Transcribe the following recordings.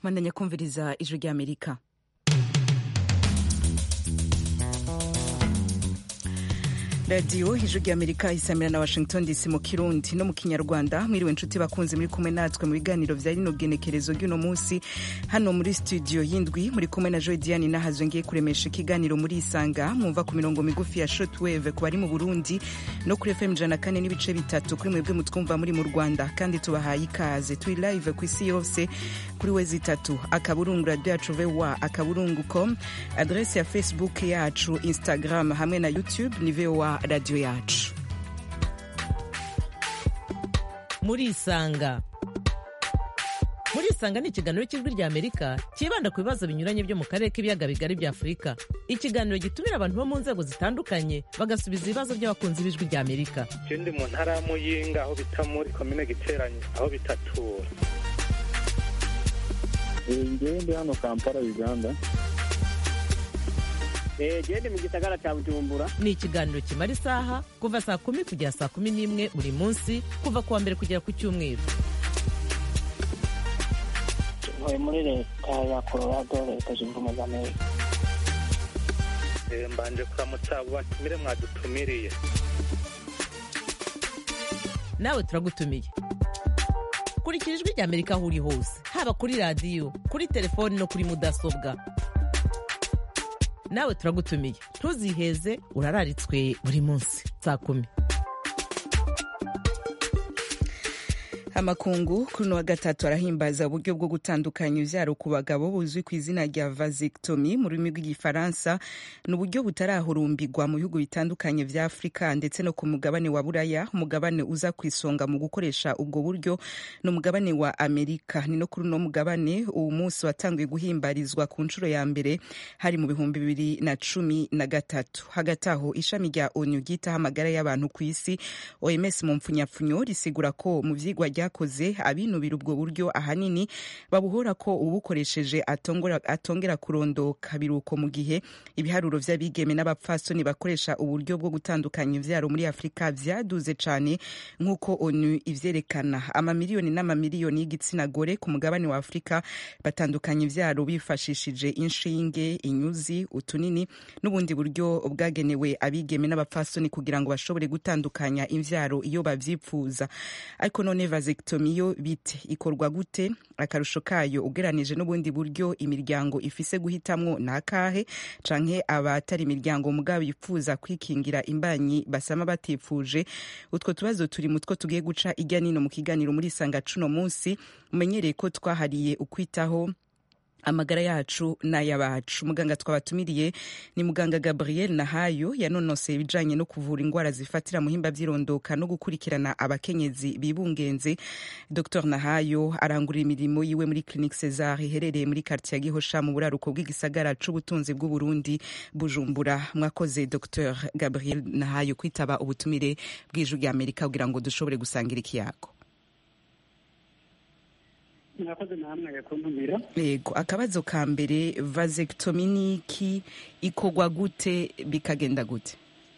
mwandanya kumviriza ijwi ry'amerika radiyo ijwi ry'amerika isamira na washington dc mu kirundi no mu kinyarwanda mwiriwe inshuti bakunze muri kumwe natwe mu biganiro vya rino genekerezo ry'uno munsi hano muri studio y'indwi muri kumwe na joy diane nahazwe ngiye kuremesha ikiganiro muri isanga mwumva ku mirongo migufi ya shortwave ku bari mu burundi no kuri fm ijana na kane n'ibice bitatu kuri mwebwe mutwumva muri mu rwanda kandi tubahaye ikaze turi live ku isi yose kuri wezi itatu akaburungu radio yacu voa akaburungu com adrese ya facebook yacu instagram hamwe na youtube ni voa radio yacu murisanga murisanga ni ikiganiro cy'ijwi rya amerika cyibanda ku bibazo binyuranye byo mu karere k'ibiyaga bigari bya afurika ikiganiro gitumira abantu bo mu nzego zitandukanye bagasubiza ibibazo by'abakunzi b'ijwi rya amerika ndi mu ntara ya muyinga aho bita muri komine giteranye aho bitatura ngewe ndi hano kampala uganda gende mu gisagara cya bujumbura ni ikiganiro kimara isaha kuva saa kumi kugera saa kumi n'imwe buri munsi kuva ku wa mbere kugera ku cyumweru ntuye muri leta ya colorado leta zunze ubumwe za amerika mbanje kuramutsa abo batumire mwadutumiriye nawe turagutumiye kurikira ijwi rya amerika aho uri hose haba kuri radiyo kuri telefoni no kuri mudasobwa nawe turagutumiye ntuziheze urararitswe buri munsi saa kumi amakungu kuri uno wa gatatu arahimbaza uburyo bwo gutandukanya ivyaro ku bagabo buzwi ku izina rya vasectomy mu rurimi rw'igifaransa ni uburyo butarahurumbirwa mu bihugu bitandukanye vya afurika ndetse no ku mugabane wa buraya umugabane uza ku isonga mu gukoresha ubwo buryo ni umugabane wa amerika ni no kuri uno mugabane uwo munsi watanguye guhimbarizwa ku nshuro ya mbere hari mu bihumbi bibiri na cumi na gatatu hagati aho ishami rya onu ryitaho amagara y'abantu ku isi oms mu mpfunyapfunyo risigura ko mu vyigwa ryakoze abinubira ubwo buryo ahanini babuhora ko ubukoresheje atongera kurondoka biruko mu gihe ibiharuro vy'abigeme n'abapfasoni bakoresha uburyo bwo gutandukanya ivyaro muri afurika vyaduze cane nk'uko onu ivyerekana amamiliyoni n'amamiliyoni y'igitsina gore ku mugabane wa afurika batandukanya ivyaro bifashishije inshinge inyuzi utunini n'ubundi buryo bwagenewe abigeme n'abapfasoni kugira ngo bashobore gutandukanya imvyaro iyo bavyipfuza ariko none vasectomy yo bite ikorwa gute akarusho kayo ugeranije n'ubundi buryo imiryango ifise guhitamwo ni akahe canke abatari imiryango mugabo yifuza kwikingira imbanyi basama batifuje utwo tubazo turi mutwo tugiye guca ijya nino mu kiganiro muri sanga cuno munsi umenyereye ko twahariye ukwitaho amagara yacu n'ay'abacu muganga twabatumiriye ni muganga gabriel nahayo yanonoseye ibijanye no kuvura indwara zifatira muhimba vy'irondoka no gukurikirana abakenyezi bibungenze dr nahayo arangurira imirimo yiwe muri clinique cesar iherereye muri quartier ya gihosha mu buraruko bw'igisagara c'ubutunzi bw'uburundi bujumbura mwakoze dr gabriel nahayo kwitaba ubutumire bw'ijwi rya amerika kugira ngo dushobore gusangira ikiyago mwakoze namwe kuntumira yego akabazo ka mbere vasectomy ni iki ikorwa gute bikagenda gute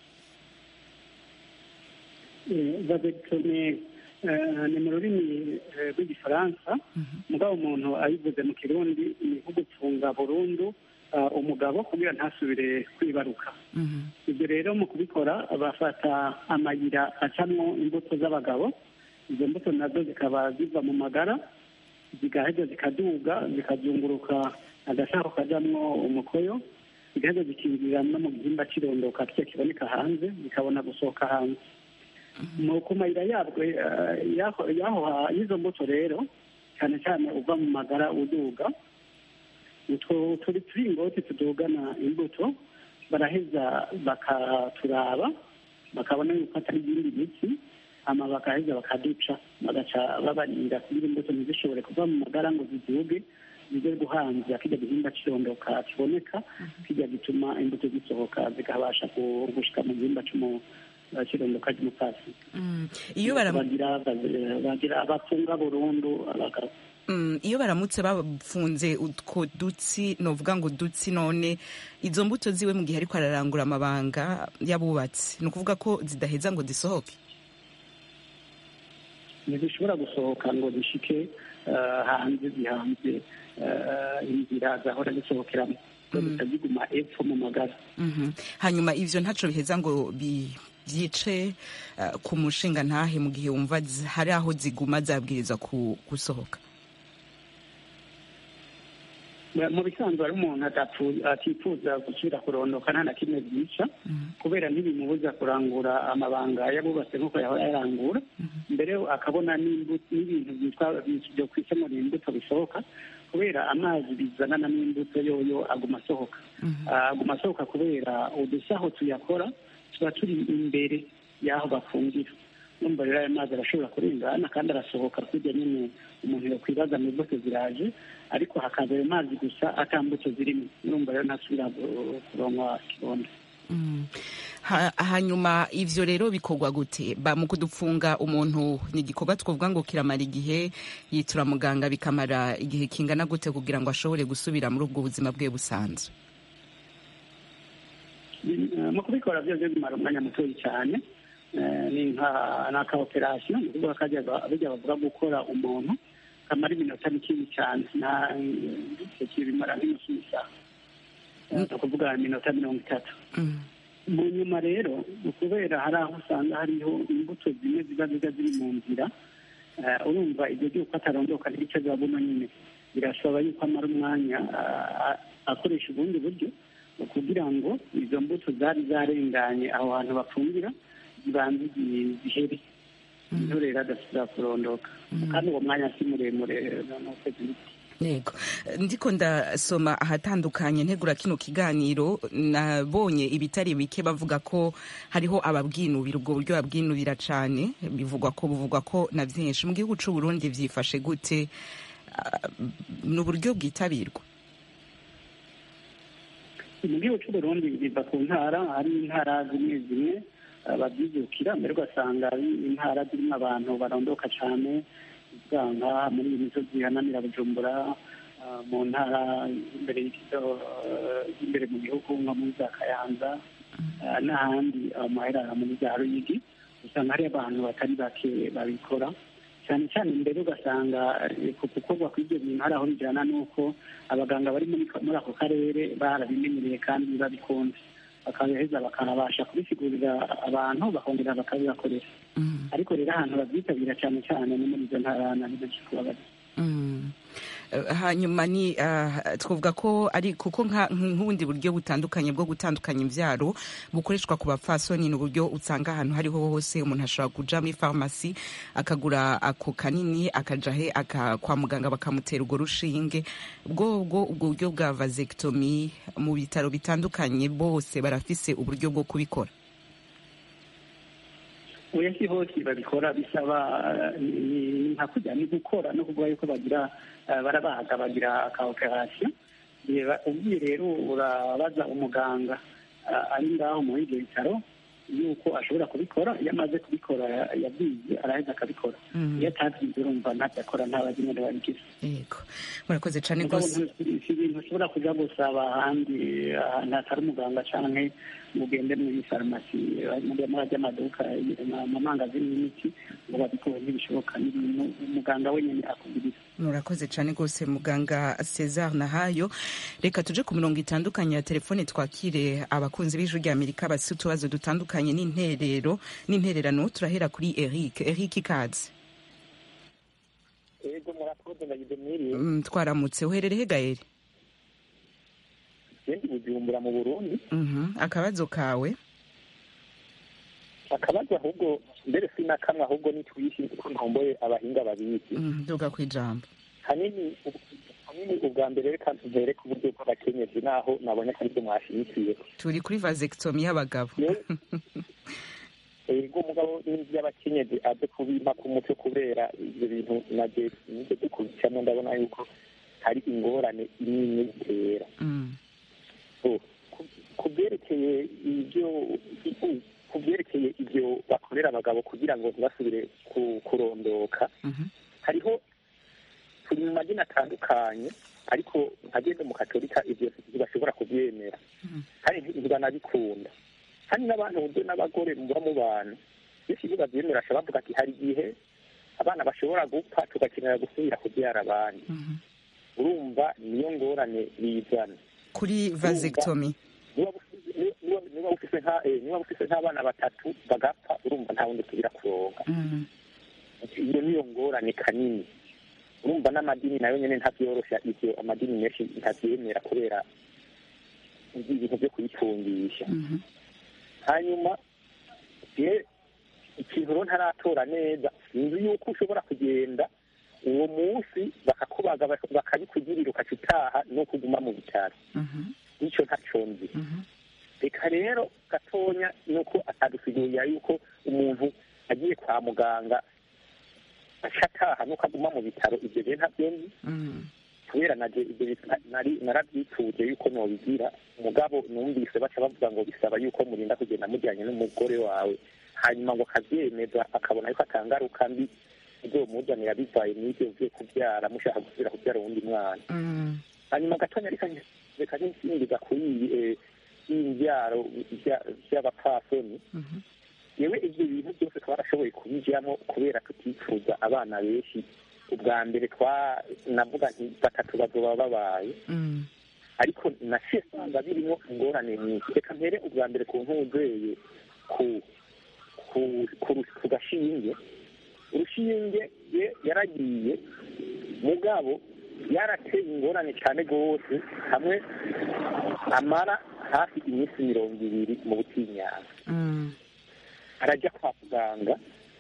vasectomy ni mu rurimi rw'igifaransa mugabo umuntu ayivuze mu kirundi ni nko gupfunga burundu umugabo kugira ntasubire kwibaruka ibyo rero mu kubikora bafata amayira acamwo imbuto z'abagabo izo mbuto nazo zikaba ziva mu magara zigaheza zikaduga zikazunguruka agashako kajamwo umukoyo zigaheza zikinjira no mu gihimba cy'irondoka kiyo kiboneka hanze zikabona gusohoka hanze mu ku mayira yabwo y'izo mbuto rero cyane cyane uva mu magara uduga utwo turi turingoti tudugana imbuto baraheza bakaturaba bakabona yuko atari ibindi biti hama bakaheza bakaduca bagaca babarinda kugira imbuto ntizishobore kuva mu magara ngo ziduge zize guhanza kijya gihimba cy'irondoka kiboneka kijya gituma imbuto zisohoka zikabasha gushika mu gihimba cy'irondoka ry'umupasi iyo bagira bafunga burundu abagabo iyo baramutse bafunze utwo dutsi novuga ngo dutsi none izo mbuto ziwe mu gihe ariko ararangura amabanga y'abubatsi ni ukuvuga ko zidaheza ngo zisohoke ntizishobora gusohoka ngo zishike eh, hanze zihanze eh, inzira zahora zisohokeramo zihita ziguma epfo mu magara Mhm. hanyuma ivyo ntaco biheza ngo bi- byice uh, ku mushinga ntahe mu gihe wumva zi- hari aho ziguma zabwirizwa ku- gusohoka mu bisanzwe hari umuntu adapfu- atifuza gusubira kurondoka nta na kimwe byica kubera ntibimubuza kurangura amabanga yabubatse nk'uko yahora yarangura mbere akabona n'imbu- n'ibintu byitwa byo kwisemura imbuto bisohoka kubera amazi bizanana n'imbuto yoyo aguma asohoka Ah, aguma asohoka kubera udusaho tuyakora tuba turi imbere y'aho bafungira numva rero ayo mazi arashobora kurengana kandi arasohoka kurya nyine umuntu yakwibaza mu mbuto ziraje ariko hakaza ayo mazi gusa ata mbuto zirimo numva rero ntasubira gu- kuronka kibondo Mm. Ha- hanyuma ivyo rero bikorwa gute ba mu kudufunga umuntu ni igikorwa twovuga ngo kiramara igihe yitura muganga bikamara igihe kingana gute kugira ngo ashobore gusubira muri ubwo buzima bwe busanzwe Eh, mu kubikora byose bimara umwanya mutoya cyane Eh, ni nka naka operasiyo ni ukuvuga kajya bijya bavuga gukora umuntu kamara iminota mikini cyane nta icyo kibimara nk'inusu y'isaha Eh, ni ukuvuga iminota mirongo itatu Mm. mu nyuma rero kubera hari aho usanga hariho imbuto zimwe ziba ziba ziri mu nzira eh, urumva ibyo by'uko atarondoka n'ibice bya buno nyine birasaba yuko amara umwanya ah, akoresha ubundi buryo kugira ngo izo mbuto zari zarenganye aho hantu bafungira zibanze zi- zihere niho rero adasubira kurondoka kandi uwo mwanya si muremure ni ukwezi n'iki yego ndiko ndasoma ahatandukanye ntegura kino kiganiro nabonye ibitari bike bavuga ko hariho ababwinubira ubwo buryo babwinubira cane bivugwa ko buvugwa ko na vyinshi mu gihugu c'u Burundi vyifashe gute Ah, ni uburyo bwitabirwa mu gihugu cy'u Burundi biva ku ntara hari intara zimwe zimwe eh, babyijukira mbere ugasanga ari intara zirimo abantu barondoka cyane usanga muri iyi misozi ihanamira bujumbura eh, mu ntara imbere y'ikigo eh, imbere mu gihugu nko muri za kayanza eh, n'ahandi amahera muri za ruyigi usanga hari abantu batari bake babikora cyane cyane mbere ugasanga eh, ku gukorwa kw'ibyo bintu hari aho bijyana n'uko abaganga bari muri muri ako karere barabimenyereye kandi babikunze bakabiheza bakabasha kubisigurira abantu bakongera bakabibakoresha Mm. ariko rero ahantu babyitabira cyane cyane ni muri izo ntara na benshi kuba bari Mm. Eh, hanyuma ni ah, twavuga ko ari kuko nka- nk'ubundi buryo butandukanye bwo gutandukanya imvyaro bukoreshwa ku bapfasoni ni uburyo usanga ahantu hariho hose umuntu ashobora kuja muri farumasi akagura ako kanini akaja he aka, kwa muganga bakamutera urwo rushinge bwo bwo ubwo buryo bwa vasectomy mu bitaro bitandukanye bose barafise uburyo bwo kubikora oya si hose babikora bisaba eh, ni- ni ni nka kujya ni gukora no kuvuga yuko bagira eh, barabaga bagira aka operasiyo Reba, ugiye rero urabaza umuganga eh, ari ngaho muri ibyo bitaro yuko ashobora kubikora iyo amaze kubikora ya- yabyize araheza akabikora Mm. iyo atabyize urumva ntabyakora ntabazi nyine babigize yego murakoze cane mugabo rwose ntu- si ibintu ushobora kuja gusaba ahandi ahantu hatari umuganga canke ngo ugende muri farumasi muri muri amaduka amamangazini y'imiti ngo babikore ntibishoboka ni ibintu umuganga wenyine akubwiriza murakoze cyane rwose muganga cesar nahayo reka tuje ku mirongo itandukanye ya telefone twakire abakunzi b'ijwi rya amerika bafite utubazo dutandukanye n'interero n'intererano turahera kuri eric eric ikaze ego murakoze ndagize mwiriwe Mm, twaramutse uherereye gaeri gendi bujumbura mu burundi Mhm, akabazo kawe akabazo ahubwo mbere si na kamwe ahubwo ni twishi kuko ntomboye abahinga babizi Mm, duga ku ijambo hanini ubu- hanini ubwa mbere reka mpere ku buryo bw'abakenyezi naho nabonye ko aribyo mwashyigikiye turi kuri vasectomy y'abagabo Yewe, ego umugabo n'inzu y'abakenyezi aze kubimpa ku mutwe kubera ibyo bintu naje nibyo dukurikiramo ndabona yuko hari ingorane nini bitera Mm, So, ku- ku byerekeye ibyo ku byerekeye ibyo bakorera abagabo kugira ngo ntibasubire ku- kurondoka mhm, hariho turi mu madini atandukanye ariko ageze mu katolika ibyo ntibashobora kubyemera Mhm. kandi ntibanabikunda kandi n'abantu buryo n'abagore muba mu bantu benshi iyo babyemera bashobora bavuga ati hari igihe abana bashobora gupfa tugakenera gusubira kubyara abandi urumva niyo ngorane bizana kuri vasectomy niba ufise- niba- niba ufise nka- eh, niba ufise nk'abana batatu bagapfa urumva nta wundi tugira kuronka Mhm. iyo niyo ngorane kanini urumva n'amadini nayo nyene ntavyoroshya ivyo amadini menshi ntavyemera kubera ibintu vyo kuyitungisha Mhm. hanyuma je ikintu rero ntaratora neza sinzi yuko ushobora kugenda uwo munsi bakakubaga bak- bakabikugirira ukaca utaha no kuguma mu bitaro Mhm. nicyo ntaco nzi Mhm. reka rero gatonya nuko atadusigurira yuko umuntu agiye kwa muganga aca ataha nuko aguma mu bitaro ibyo rero ntabyo nzi Mhm. kubera naje ibyo bintu na- nari narabyituje yuko nobigira umugabo numvise baca bavuga ngo bisaba yuko murinda kugenda mujyanye n'umugore wawe hanyuma ngo akabyemeza akabona yuko atangaruka mbi izomuzanira bivaye n'ibyo vyo kubyara mushaka gusubira kubyara uwundi mwana Mhm. hanyuma gatonya reka nge- reka ninsingiza kuri iyi eh, y'imbyaro bya- by'abapfasoni Mhm. yewe ibyo bintu byose twarashoboye kubijyamo kubera tutifuza abana benshi ubwa mbere twa navuga nti batatu bazoba babaye Mhm. ariko naciye nsanga birimo ingorane nyinshi reka mpere ubwa mbere ku ntuzeye ku ku ku ru- ku gashinge urushinge ye yaragiye mugabo yarateye ingorane cyane rwose hamwe amara hafi iminsi mirongo ibiri mu butinyanga Mhm. arajya kwa muganga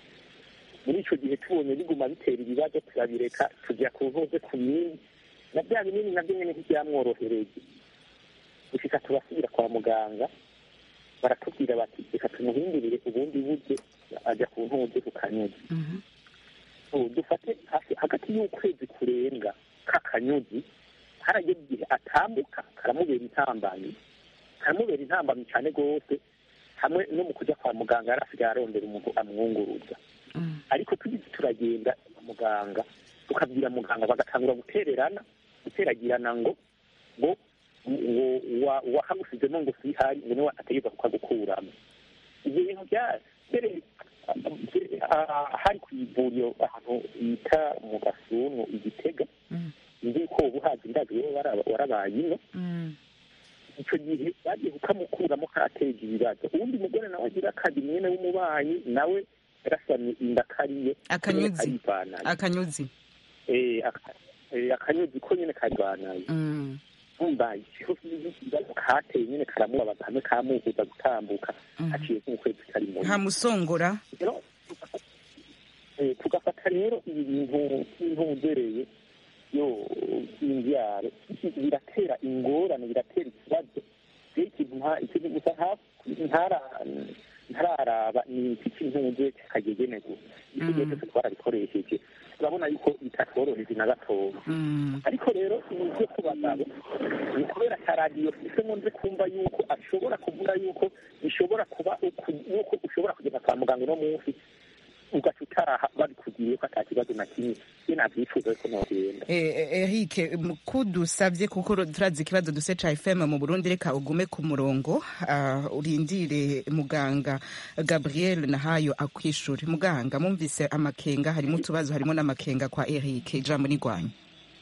muri icyo gihe tubonye biguma bitera ibibazo turabireka tujya ku ntuze ku binini na bya binini nabyo nyine ntibyamworohereye gushika turasubira kwa muganga baratubwira bati reka tumuhindurire ubundi buryo ajya ku ntuze ku kanyuzi Mhm. ubu dufate hafi hagati y'ukwezi kurenga k'akanyuzi harageze igihe atambuka karamubera intambamyi karamubera intambamyi cyane rwose hamwe no mu kujya kwa muganga yari asigaye arondera umuntu amwunguruza Mhm. ariko tugize turagenda kwa muganga tukabwira muganga bagatangura gutererana guteragirana ngo ngo ngo wa- wahagusizemo ngo sihari ngo niwe ategeka kukagukuramo ibyo bintu bya mbere ah, hari ku ivuriro ahantu bita mu gasunu igitega Mhm. nzi ko ubu hazi ndazi wowe waraba- warabaye ino Mhm. icyo gihe bagiye kukamukuramo karateje ibibazo uwundi mugore nawe agira akazi mwene w'umubanyi nawe yarasamye inda kariye Akanyuzi. karivanaye akanyuzi Eh, aka- eh, akanyuzi ko nyine karivanaye Mhm. umva ikibazo kateye nyine karamubabaza hamwe kamubuza gutambuka Mhm. haciye nk'ukwezi karimo nta musongora rero tugafata- eh, tugafata rero ibi bintu by'intugereye yo imbyaro biratera ingorane biratera ikibazo rero ikintu nta- ikintu gusa nta- ntara- ntararaba ni iki cy'intuge kagegene gusa ibyo Mm. byose twarabikoresheje turabona yuko bitatworoheje na gatoya Mhm. ariko rero ibyo ku bagabo ni kubera ka radiyo isemo nzi kumva yuko ashobora kuvuga yuko bishobora kuba uku- yuko ushobora kugenda kwa muganga uno munsi ugaca utaha babikugiriye ko ata kibazo na kimwe iyo nabyifuza ko nogenda Eric kudusabye kuko turazi ikibazo duse ca FM mu Burundi reka ugume ku murongo ah, urindire muganga Gabriel Nahayo akwishure muganga mumvise amakenga harimo utubazo harimo n'amakenga kwa Eric ijambo nigwanya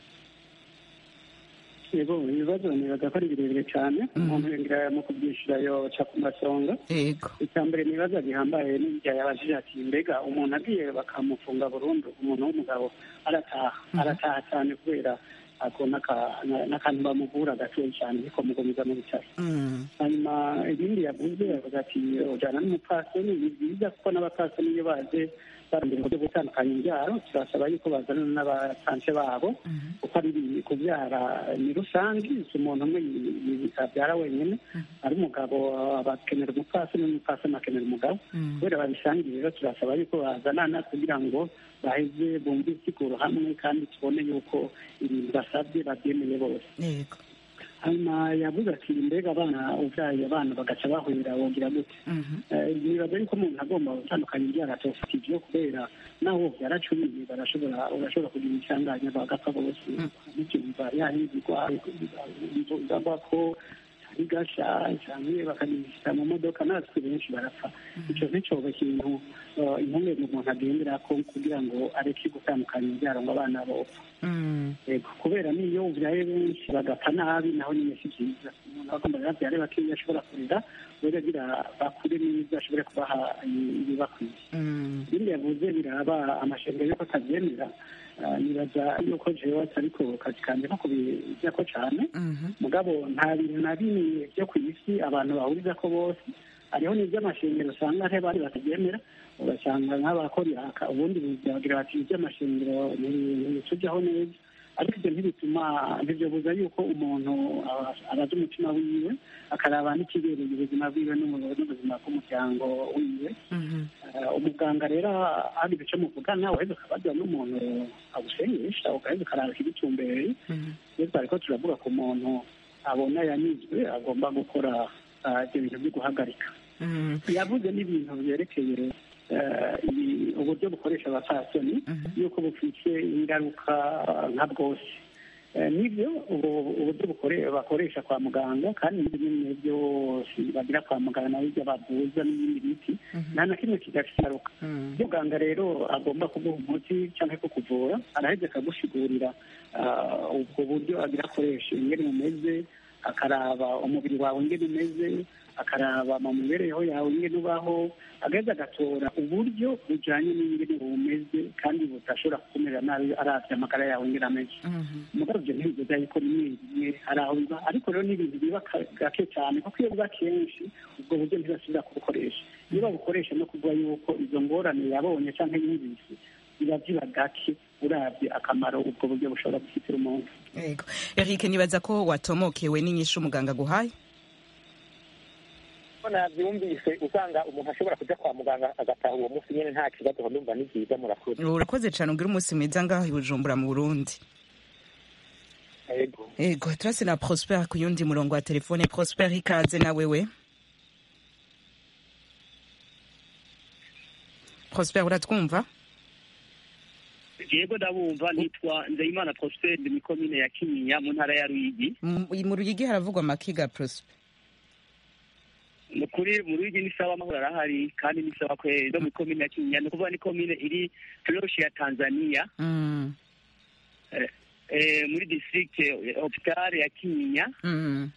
yego ibibazo nibaza ko ari birebire cyane umuntu yongera mu kubyishyura yoca ku masonga yego icya mbere ni ibibazo gihambaye n'ibya yabajije ati mbega umuntu agiye bakamufunga burundu umuntu w'umugabo arataha arataha cyane kubera ako n'aka- na- n'akantu bamuvura gatoya cyane niko mugumiza mu bitaro Mm. hanyuma ibindi yavuze yavuga ati ujyana n'umupfasoni ni byiza kuko n'abapfasoni iyo baje barondera uburyo bwo gutandukanya imbyaro turasaba yuko bazana n'abatanse babo kuko ari kubyara ni rusange si umuntu umwe abyara wenyine ari umugabo bakenera umupfasoni n'umupfasoni akenera umugabo Mm. kubera babisangiye rero turasaba yuko bazanana kugira ngo baheze bumve isiguro hamwe kandi tubone yuko ibintu basabye babyemeye bose yego hanyuma yavuze ati mbega abana ubyaye abana bagaca bahurira wogira gute Mhm. Eh, nibaza yuko umuntu agomba gutandukanya ibyara atofite ibyo kubera naho byaracumiye barashobora urashobora kugira insanganya bagapfa bose n'icyumva yahindurwa inzoga ko bigasha cyangwa bakabishyira mu modoka natwe benshi barapfa icyo nticyoba ikintu eh, impungenge umuntu agendera ko kugira ngo areke gutandukanya ibyaro ngo abana bopfa Mm. Yego, kubera niyo ubyaye benshi bagapfa nabi naho nyine si byiza umuntu agomba rero abyare bakeya ashobora kurera kubera agira bakure neza ashobore kubaha ibibakwiye Mm. ibindi yavuze biraba amashanyarazi yuko atabyemera Ah, nibaza yuko jewe ariko kazi kanjye nko kubijyako cyane Mhm. mugabo nta bintu na bimwe byo ku isi abantu bahuriza ko bose hariho n'iby'amashanyarazi usanga hari abandi batabyemera ugasanga nk'abakora iraka ubundi bagira bati iby'amashanyarazi ntibitujyaho neza ariko ibyo ntibituma ntibyobuza yuko umuntu aba- abaza umutima wiwe akaraba n'ikibereye ubuzima bwiwe n'ubu- n'ubuzima bw'umuryango wiwe Mhm. Eh, umuganga rero hari ibice muvugana waheze ukabaza n'umuntu agusengesha ugaheza ukaraba ikibitumbeye Mhm. iyo twariko turavuga ku muntu abona yanizwe agomba gukora ah, ibyo bintu byo guhagarika Mhm. yavuze n'ibintu byerekeye eh, ibi- uburyo bukoresha abapfasoni yuko bufite ingaruka nka bwose Eh, nibyo ubu- uburyo bukore- bakoresha kwa muganga kandi n'ibyo nyine byose bagira kwa muganga nabyo bavuza n'ibindi biti nta na kimwe kidafite ingaruka Mhm. iyo muganga rero agomba kuguha umuti cyangwa kukuvura araheza akagusigurira ah, ubwo buryo agira akoresha ingene umeze akaraba umubiri wawe ingene umeze akaraba mu mibereho yawe ingene ubaho agaheza agatora uburyo bujyanye n'ingene umeze kandi budashobora kukumerera nabi aravye amagara yawe ingene ameze Mhm. umugabo ibyo ntibivuga yuko rimwe rimwe hari aho biba ariko rero n'ibintu biba ka- gake cyane kuko iyo biba kenshi ubwo buryo ntibasubira kubukoresha iyo babukoresha no kuvuga yuko izo ngorane yabonye cyangwa yumvise biba biba gake urabye akamaro ubwo buryo bushobora gufitira umuntu Yego. Eric nibaza ko watomokewe n'inyishu umuganga guhaye ko nabyumvise usanga umuntu ashobora kujya kwa muganga agataha uwo munsi nyine nta kibazo ndumva ni byiza murakoze urakoze cyane ugira umunsi mwiza ngaho i bujumbura mu burundi yego ego turase na prosper ku yundi murongo wa telefone prosper ikaze na wewe prosper uratwumva yego ndabumva nitwa nzeyimana prosper ndi mu komine ya kinyinya mu ntara ya ruyigi M- mu ruyigi haravugwa amakiga prosper ni ukuri mu ruyigi ni sawa amahoro arahari kandi ni sawa kweri no mu komine ya kinyinya ni ukuvuga ni komine iri turoshi ya tanzania Mm. eh, muri district hopitale ya kinyinya Mm.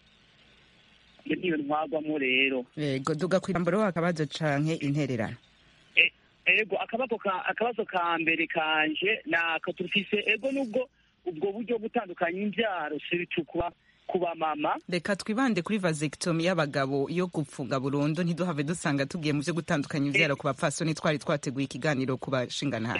iyo niyo ntwagwamo rero yego duga ku ijambo rero akabazo canke intererano ego akabazo ka akabazo ka mbere kanje nako tufise ego nubwo ubwo buryo butandukanya imbyaro siritu kuba ku bamama reka twibande kuri vasectomy y'abagabo yo gupfunga burundu ntiduhave dusanga tugiye mu byo gutandukanya ivyaro ku bapfasoni twari twateguye ikiganiro ku bashinganaha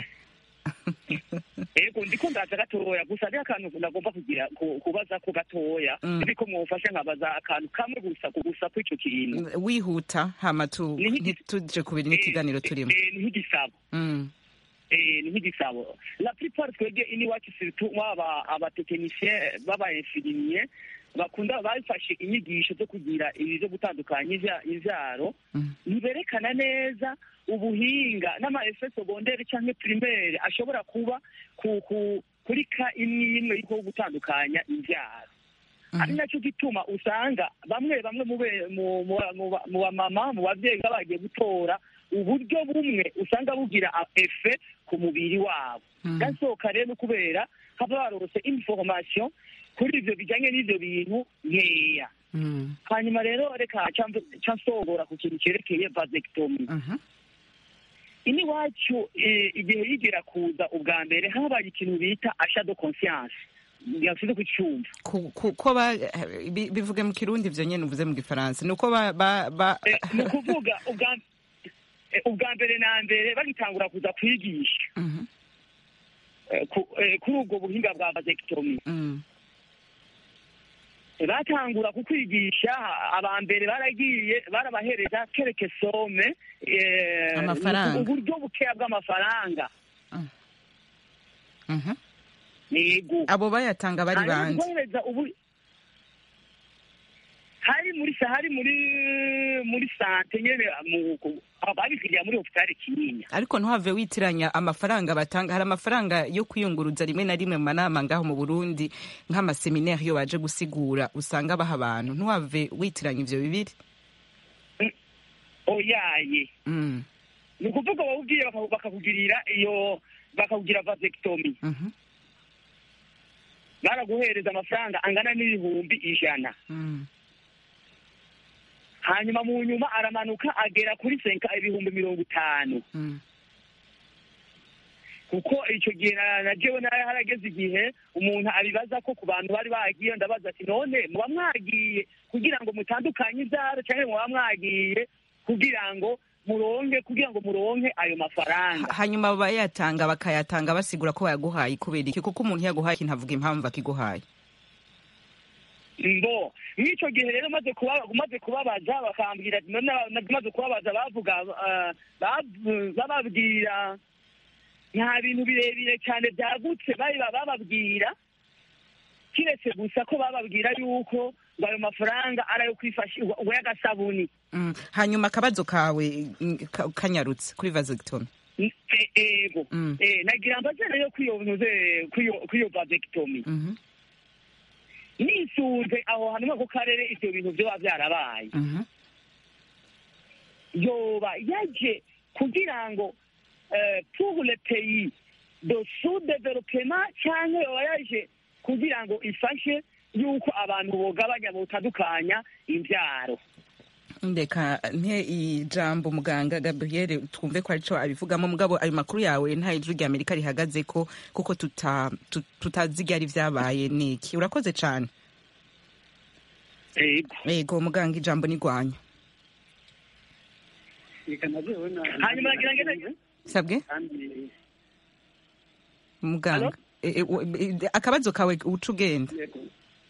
ego ndiko ndaza gatoya gusa hariho akantu nagomba kugira ku- kubaza ko gatoya Mm. ariko mwofasha nkabaza akantu kamwe gusa ku gusa kw'ico kintu wihuta hama tu- Ni nk'igi- ntituje kubiri n'ikiganiro turimo Eh, ni nk'igisabo Mm. Eh, ni nk'igisabo la plupart twebwe iniwacu surtout mwaba abatekinisien b'abainfirimiye bakunda bafashe inyigisho zo kugira ibi zo gutandukanya ivya- ivyaro Mm. ntiberekana neza ubuhinga n'amaefe segondere canke primaire ashobora kuba ku, ku, kuri ka imwe imwe yo gutandukanya imvyaro ari nacyo gituma usanga bamwe bamwe mu be- mu- mu- mu ba- mu bamama mu babyeyi baba bagiye gutora uburyo bumwe usanga bugira a- efe ku mubiri wabo Mm. gasohoka rero kubera haba barose information kuri ivyo bijanye n'ivyo bintu nkeya Mm. hanyuma rero reka ca nsogora ku kintu cerekeye vasectomy Mhm. ini wacu eh, igihe yigera kuza ubwa mbere habaye ikintu bita achat de conscience yasize kucyumva Ku- ku- ko ba bi- bivuge mu kirundi ivyo nyene uvuze mu gifaransa ni uko ba ba ba Eh, ni ukuvuga ubwa eh, ubwa mbere na mbere bagitangura kuza kwigisha Mhm. eh, ku- eh, kuri ubwo buhinga bwa vasectomy Mm. batangura kukwigisha aba mbere baragiye barabahereza kereke some eh, Amafaranga. uburyo bukeya bw'amafaranga Mhm. yego abo bayatanga bari hanyuma bande guhereza ubu hari muri sa hari muri muri sante nyene mu ku- babikiriya muri hopitali kinyinya ariko ntuhave witiranya amafaranga batanga hari amafaranga yo kwiyunguruza rimwe na rimwe mu manama ngaho mu burundi nk'amaseminari iyo baje gusigura usanga baha abantu ntuhave witiranya ivyo bibiri oyaye Mm, ni ukuvuga wawubwiye baka- bakakugirira iyo bakakugira vasectomy mhm, baraguhereza amafaranga angana n'ibihumbi ijana mm, hanyuma mu nyuma aramanuka agera kuri senka ibihumbi mirongo itanu mm. kuko icyo gihe na- na jewe nari harageze igihe umuntu abibaza ko ku bantu bari bagiye ndabaza ati none muba mwagiye kugira ngo mutandukanye ibyaro cyangwa muba mwagiye kugira ngo muronke kugira ngo muronke ayo mafaranga hanyuma bayatanga bakayatanga basigura ko bayaguhaye kubera iki kuko umuntu yaguhaye ikintu avuga impamvu akiguhaye mbo nk'icyo gihe rero maze kuba maze kubabaza bakambwira ati none maze kubabaza bavuga ah, bab- bababwira nta bintu birebire cyane byagutse bari bababwira kiretse gusa ko bababwira yuko ngo ayo mafaranga ari ayo kwifashisha ngo y'agasabuni Mm, hanyuma akabazo kawe mm, ka- kanyarutse kuri vasectomy E- ego Mm. Eh, nagira mbaze rero kwiyo ntuze kwiyo kwiyo vasectomy Mhm, nisunze aho hantu ako karere ivyo bintu vyoba vyarabaye mhm, yoba yaje kugira ngo eh, pour le pays de sous-développement cyangwa yoba yaje kugira ngo ifashe yuko abantu bogabanya botandukanya imbyaro ndeka nte ijambo muganga gabriel twumve ko arico abivugamo mugabo ayo makuru yawe nta ijwi rya amerika rihagaze ko kuko tuta- tu- tutazi ibyari vyabaye niki urakoze cane ego yego muganga ijambo ni rwanyu reka najewe na hanyuma nagira ngene sabwe kandi muganga E- e- wo- e- akabazo kawe uca ugenda yego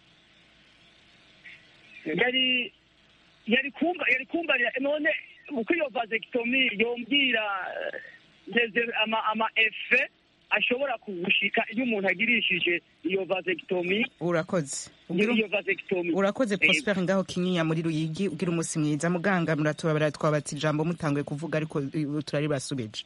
yari yari kumva yari kumbarira none uko iyo vasectomy yombwira eh, ndeze ama ama efe ashobora kugushika iyo umuntu agirishije iyo vasectomy urakoze Ugira- iyo vasectomy urakoze Yego. prosper ngaho kinyinya muri ruyigi ugira umunsi mwiza muganga muratubabara twabatse ijambo mutanguye kuvuga ariko eh, turari basubije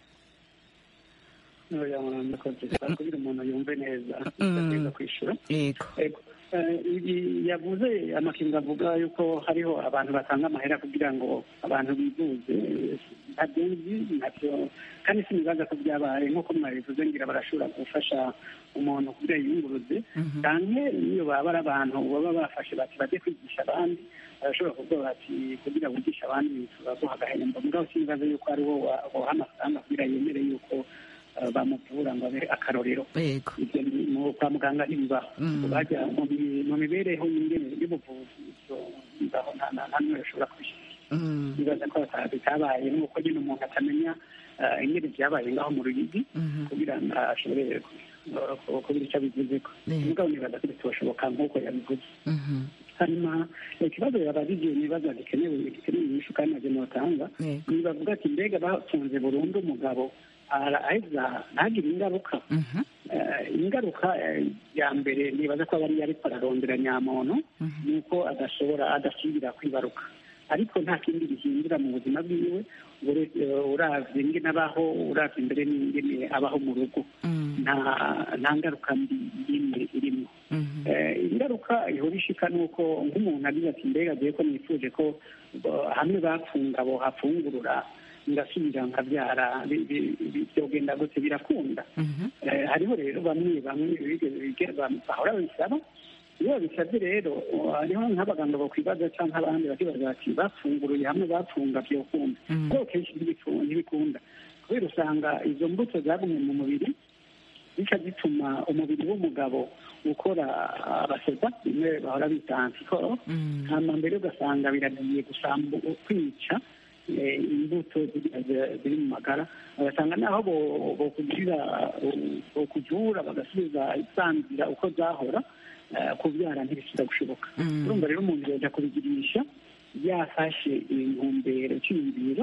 oya murakoze kugira umuntu yumve neza Mm. ategereza kwishyura yego Ego. Eh, ibi yavuze amakinga avuga yuko hariho abantu batanga amahera kugira ngo abantu bivuze ntabyo nzi ntabyo kandi sinibaza ko byabaye nk'uko mwabivuze ngira barashobora gufasha umuntu kugira yiyunguruze Mhm. cyane niyo baba ari abantu baba bafashe bati bajye kwigisha abandi barashobora kuvuga bati kugira wigishe abandi turaguha agahembo mugabo sinibaza yuko ari wo wa- woha amafaranga kugira yemere yuko eh, bamuvura ngo abe akarorero yego ibyo ni mu kwa muganga ntibibaho Mm. bajya mu mi- mu mibereho y'ingene y'ubuvuzi ibyo bibaho nta nta- nta n'umwe ushobora kubishyira Mm, nibaza ko bata- bitabaye nuko nyine umuntu atamenya eh, ingene byabaye ngaho mu ruyigi mhm. kugira ngo ashobore ku- ku- kugira icyo abivuzeko Yeah. mugabo nibaza ko bitoshoboka nk'uko yabivuze Mhm. hanyuma ikibazo yabajije nibaza gikenewe gikenewe inyishu kandi nabyo notanga Yego. nibavuga ati mbega bafunze burundu umugabo araheza ntagire ingaruka Mhm. Eh, ingaruka eh, ya mbere nibaza ko aba ari ariko ararondera nyamuntu Mhm. nuko adashobora adasubira kwibaruka ariko nta kindi bihindura mu buzima bwiwe ure- eh, uravye ingene abaho uravye imbere n'ingene abaho mu rugo Mm, nta nta ngaruka mbi y'imwe irimo mhm. Eh, ingaruka ihora ishika nuko nk'umuntu agize ati mbega agiye ko nifuje ko bo- hamwe bapfunga bohafungurura ngasubira nkabyara bi- bi- bi- byogenda gute birakunda Mhm. Eh, hariho rero bamwe bamwe bige- bige- bam- bahora babisaba iyo babisabye rero uh, hariho nk'abaganga bakwibaza cyangwa abandi bakibaza bati bafunguruye hamwe bapfunga byokunda Mhm. kuko kenshi ntibiku- ntibikunda kubera usanga izo mbuto zagumye mu mubiri zica zituma umubiri w'umugabo ukora abasoda bimwe bahora bita antikoro Mm. hama mbere ugasanga biragiye gusambu kwica eh, imbuto ziriya zi- ziri mu magara ugasanga naho bo- bokugirira eh, bokuvura bagasubiza isanzira uko zahora eh, kubyara ntibisubira gushoboka Mm. urumva rero umuntu yoja kubigirisha yafashe intumbero cyiyumviro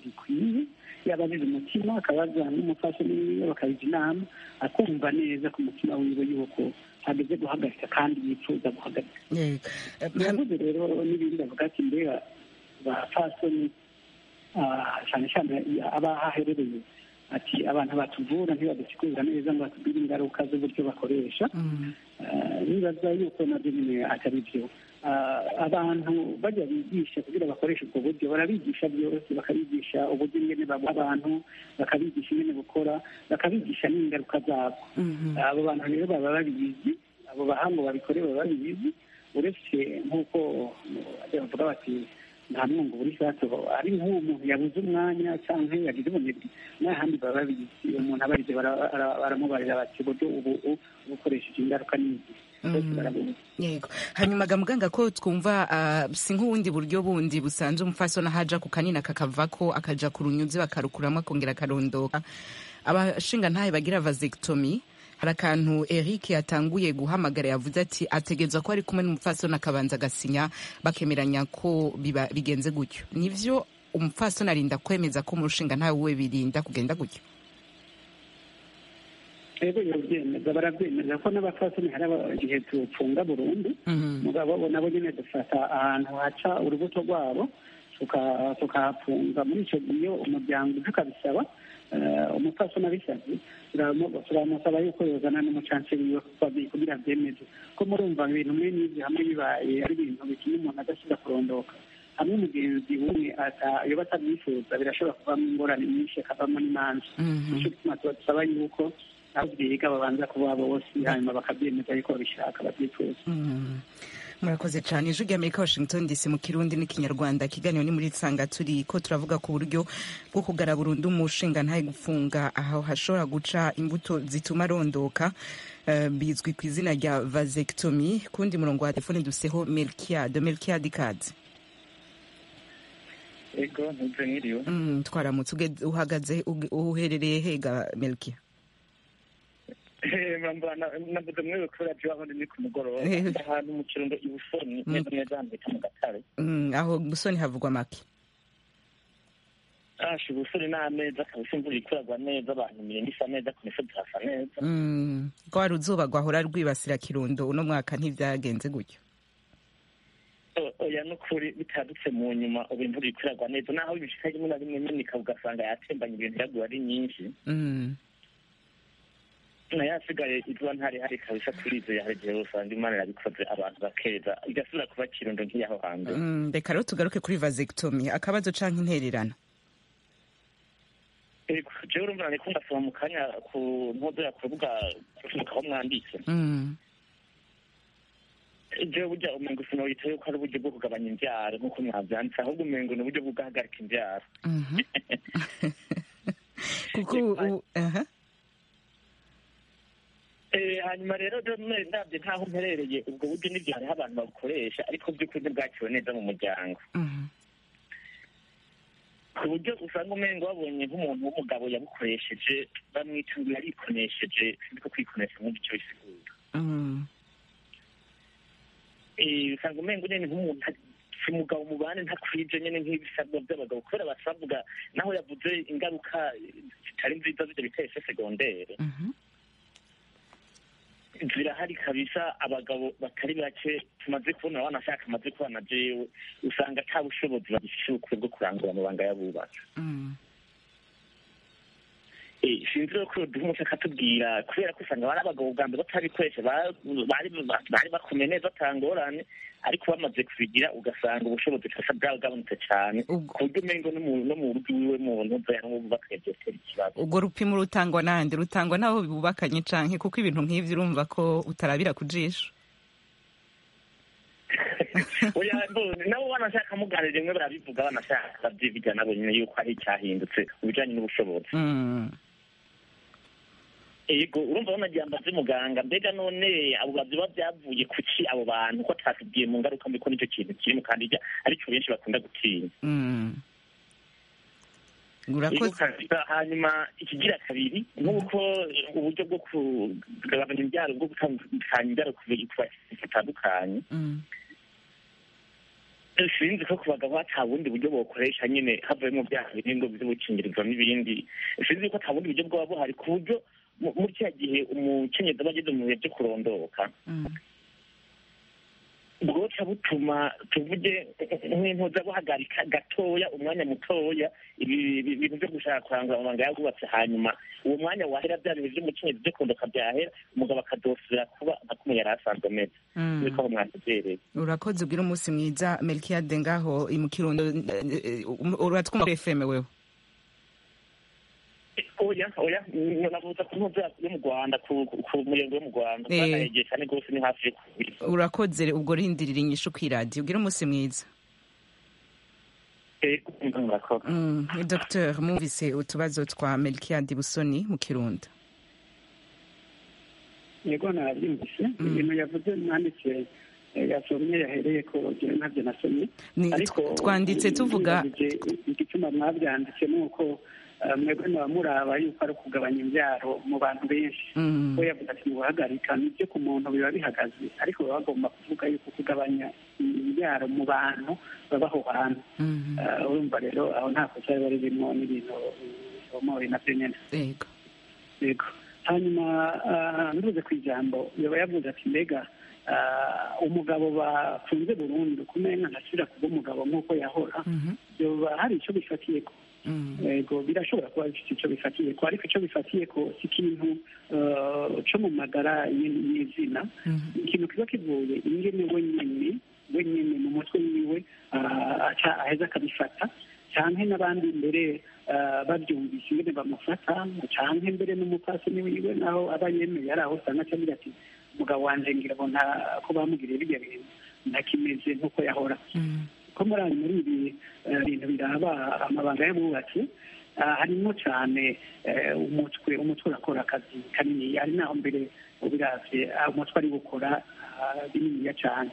bikwiye yaba abize umutima akabaza n'umufasoni wiwe bakabija inama akumva neza ku mutima wiwe yuko hageze guhagarika kandi yifuza guhagarika Yego. Eh, ham- yavuze rero n'ibindi avuga ati mbega bafasoni cyane cyane aba aherereye ati abantu batuvura ntibadusigurira neza ngo batubwire ingaruka z'uburyo bakoresha Mm. Eh, nibaza yuko nabyo nyine atari byo Ah, abantu bajya bigisha kugira bakoreshe ubwo buryo barabigisha byose bakabigisha uburyo ingene babuha abantu bakabigisha ingene bukora bakabigisha n'ingaruka zabwo Mhm. abo bantu rero baba babizi abo bahango babikore baba babizi uretse nk'uko bajya bavuga bati nta mwungu buri sato ari nk'uwo muntu yabuze umwanya cyangwa yagize ubunebwe n'ahandi baba babizi uwo muntu abarize bara- bara- baramubarira bati uburyo ubu ubu bukoresheje ingaruka n'izi bose barabuzi yego hanyuma ga muganga ko twumva ah, si nk'ubundi buryo bundi busanzwe umufasoni ahaja ku kanini kakavako akaja ku runyuzi bakarukuramo akongera akarondoka abashinga ntahe bagira vasectomy hari akantu eric yatanguye guhamagara yavuze ati ategerezwa ko ari kumwe n'umupfasoni akabanza agasinya bakemeranya ko biba bigenze gutyo nivyo umupfasoni arinda kwemeza ko umushinga ntawe we birinda kugenda gutyo rero barabyemeza barabyemeza ko n'abafasoni hari aba- igihe tupfunga burundu Mhm. mugabo bo nabo nyine dufata ahantu haca urubuto rwabo tuka- tukahafunga muri icyo gihe umuryango uje ukabisaba eh, umupfasoni abisabye turamu- turamusaba yuko yozana n'umucanceri wiwe kuko abi- kugira abyemeze ko murumva ibintu mwe n'ibyo hamwe bibaye ari ibintu bituma umuntu adasubira kurondoka hamwe umugenzi umwe ata- yoba atabyifuza birashobora kuvamo ingorane nyinshi akavamo n'imanza Mhm. nicyo gituma tuba dusaba yuko abo byiga babanza kuba bose hanyuma bakabyemeza yuko babishaka babyifuza Mm. murakoze cyane ijwi ry'amerika washington dc mu kirundi n'ikinyarwanda ikiganiro ni muri nsanga turi ko turavuga ku buryo bwo kugara burundu umushinga ntaye gufunga aho hashobora guca imbuto zituma arondoka eh, bizwi ku izina rya vasectomy kundi murongo wa telefone duseho melkiade melkiade ikaze ego ntuze nkiriwe mm, twaramutse uge- uhagaze uge- uherereye hega melkia navuze mwewe kubera byo aho ndi ku mugoroba Eh. Ndi ahantu mu kirundo ibusoni neza neza hano bita mu gatare mm, aho busoni havugwa make asha ubusoni n'ameza kabisa imvura ikuragwa neza abantu imirimo isa neza ku misozi hasa neza mm, rwa ruzuba rwahora rwibasira kirundo uno mwaka ntivyagenze gutyo O- oya n'ukuri bitadutse mu nyuma ubu imvura ikuragwa neza naho ibishika rimwe na rimwe imenika ugasanga yatembanye ibintu yaguye ari nyinshi mm. nayo asigaye izuba ntari hari kabisa turizeye hari igihe usanga imana yabikoze abantu bakeza igasubira kuba kirundo nk'iyaho hambere Mm, reka rero tugaruke kuri vasectomy akabazo canke intererano Ego, jewe urumva nariko ndasoma mu kanya ku ntozo ya ku rubuga aho mwanditse Mm, jewe burya umengo sinowita yuko ari uburyo bwo kugabanya imbyaro nk'uko mwavyanditse ahubwo umengo ni uburyo bwo guhagarika imbyaro mhm. kuko u- aha. Eh, hanyuma rero rero none ndabye ntaho mperereye ubwo buryo nibyo hariho abantu babukoresha ariko by'ukuri ntibwaciwe neza mu muryango Mhm. ku buryo usanga umengo babonye nk'umuntu w'umugabo yabukoresheje bamwita ngo yarikonesheje siko kwikonesha nk'uko icyo bisigura Mm, Eh, usanga umengo nyene nk'umuntu ati- si umugabo mubane ntakwije nyene nk'ibisabwa by'abagabo kubera basavuga naho yavuze ingaruka zitari nziza z'ibyo bita ese segondere mhm. zirahari kabisa abagabo batari bake tumaze kubona wanashaka amaze kubana jewe usanga ata bushobozi bagifise ubukwe bwo kurangura amabanga y'abubatsi Mm, Eh, sinzi rero ko duha umuco akatubwira kubera ko usanga bari abagabo bwa mbere batabikoresha ba- bari bari bakomeye neza atangorane ariko bamaze kubigira ugasanga ubushobozi kasa bwagabanutse cyane Ubwo- ku buryo umengo no mu no mu rugo iwiwe muntu uzayanwa bakabyotera ikibazo ubwo rupimo rutangwa nande rutangwa n'abo bubakanye canke kuko ibintu nk'ivyo urumva ko utarabira ku jisho oya mbona nabo banashaka muganira rimwe barabivuga banashaka babyivugira nabo nyine yuko hari icyahindutse mu bijyanye n'ubushobozi Mm, yego urumva banagira mbaze muganga mbega none abo baziba byavuye kuki abo bantu ko atatubwiye mu ngaruka mbi ko nicyo kintu kirimo kandi ijya aricyo benshi bakunda gutinya mm. Yego, urakoze kabisa. hanyuma ikigira kabiri nk'uko uburyo bwo kugabanya imbyaro bwo gutandukanya imbyaro ku bintu batandukanye Mm, sinzi ko ku bagabo ata bundi buryo bokoresha nyine havuyemo bya biringo by'ubukingirizo n'ibindi sinzi ko ata bundi buryo bwaba buhari ku buryo mu- muri kiriya gihe umukenyezi aba ageze mu bihe byo kurondoka bwoca butuma tuvuge nk'intuza buhagarika gatoya umwanya mutoya ibi ibi- ibintu byo gushaka kurangura amabanga yagubatse hanyuma uwo mwanya wahera bya bintu by'umukenyezi byo kurondoka byahera umugabo akadosira kuba nka kumwe yari asanzwe ameze Mm. niko aho mwatubereye urakoze ugira umunsi mwiza melkiyade ngaho i mu kirundo eh, eh, uratwumva kuri fm wewe oya oya navuza ku ntuza yo mu rwanda ku ku- ku muyengo yo mu rwanda Eh. bwanahegeye cyane rwose ni hafi yo kubiri urakoze ubwo rindirira inyishu ku iradiyo ugira umunsi mwiza murakoze Mm, ni Dr mwumvise utubazo twa melkiyade busoni mu kirundo yego nabyumvise ibintu yavuze mwanditse eh, yasomye yahereye ko jewe ntabyo nasomye Ni- ariko twanditse tuvuga nibajije igituma mwabyanditse ni uko eh, mwebwe muba muraba yuko ari ukugabanya imbyaro mu bantu benshi Mm. we yavuga ati mubahagarika nibyo ku muntu biba bihagaze ariko baba bagomba kuvuga yuko kugabanya imbyaro mu bantu baba aho hantu Mhm. Eh, urumva rero aho nta kosa riba ririmo n'ibintu bisomoye nabyo nyine yego yego hanyuma ah, nduze ku ijambo yaba yavuze ati mbega ah, umugabo bafunze burundu kumenya ntasubira kuba umugabo nk'uko yahora Mhm. yoba hari icyo bifatiye ko Mm. yego birashobora kuba bifite icyo bifatiye ko ariko icyo bifatiye ko si ikintu ah, cyo mu magara y- y'izina Mhm. ikintu kiba kivuye ingene wenyine wenyine mu mutwe wiwe ah, aca aheza akabifata canke n'abandi mbere ah, babyumvise ingene bamufata canke mbere n'umupfasoni wiwe naho aba yemeye ari aho usanga aca agira ati umugabo wanje ngira ngo nta ko bamugiriye birya bintu ntakimeze nk'uko yahora Mm. ko muri ayo muri ibi eh, bintu biraba amabanga y'abubatsi ah, harimo cyane eh, umutwe umutwe urakora akazi kanini ari naho mbere ubiravye ah, umutwe ari gukora ah, bininiya cyane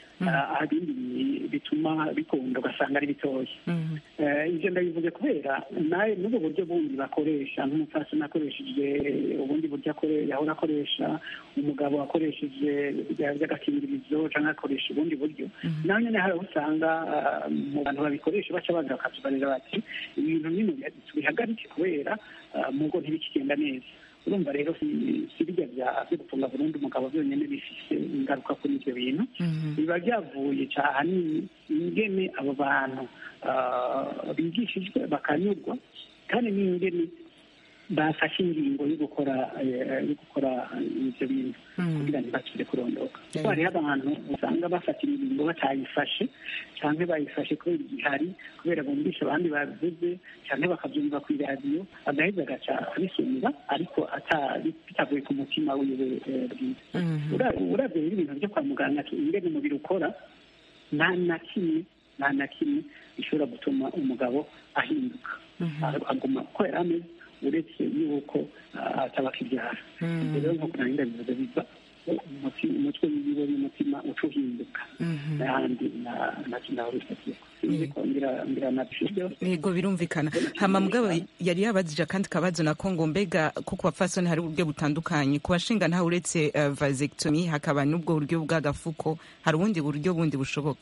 Ah, ibindi bituma bikunda ugasanga ari bitoya Mhm. Eh, ibyo ndabivuze kubera nawe n'ubwo buryo bundi bakoresha nk'umupfasoni akoresheje ubundi buryo akore- yahora akoresha umugabo akoresheje bya- by'agakingirizo cyangwa akoresha ubundi buryo nawe nyine hari aho usanga ah, mu bantu babikoresha baca baza bakatubarira bati ibintu bino biha- tubihagarike kubera ah, mu ngo ntibikigenda neza urumva rero si si bijya bya byo gufunga burundu umugabo byonyine bifise ingaruka kuri ibyo bintu Mhm. biba byavuye cyane ingene abo bantu ah, bigishijwe bakanyurwa kandi n'ingene bafashe ingingo yo gukora eh, yo gukora ibyo bintu Mm. kugira ngo bakire kurondoka Yeah. kuko hariho abantu usanga bafata ingingo batayifashe cyangwa bayifashe kubera igihari kubera bumvisha abandi babivuze cyangwa bakabyumva ku iradiyo agaheza agaca abisumira ariko ata- bitavuye ku mutima wiwe eh, bwiza Mhm. Ura- uravye rero ibintu byo kwa muganga ingene umubiri ukora nta na kimwe nta na kimwe gishobora gutuma umugabo ahinduka Mhm. aguma uko yari ameze uretse yuko ah, ataba akibyara Mhm. ibyo rero nk'uko nari ndabivuze biva umuti- umutwe wiwe n'umutima uca uhinduka Mhm. n'ahandi na- na- naho bifatiye sinzi ko ngira ngira nabishijeho yego birumvikana hama mugabo yari yabajije akandi kabazo nako ngo mbega kuko bapfasoni hari uburyo butandukanye ku bashinga ntawe uretse uh, vasectomy hakaba n'ubwo buryo bw'agafuko hari ubundi buryo bundi bushoboka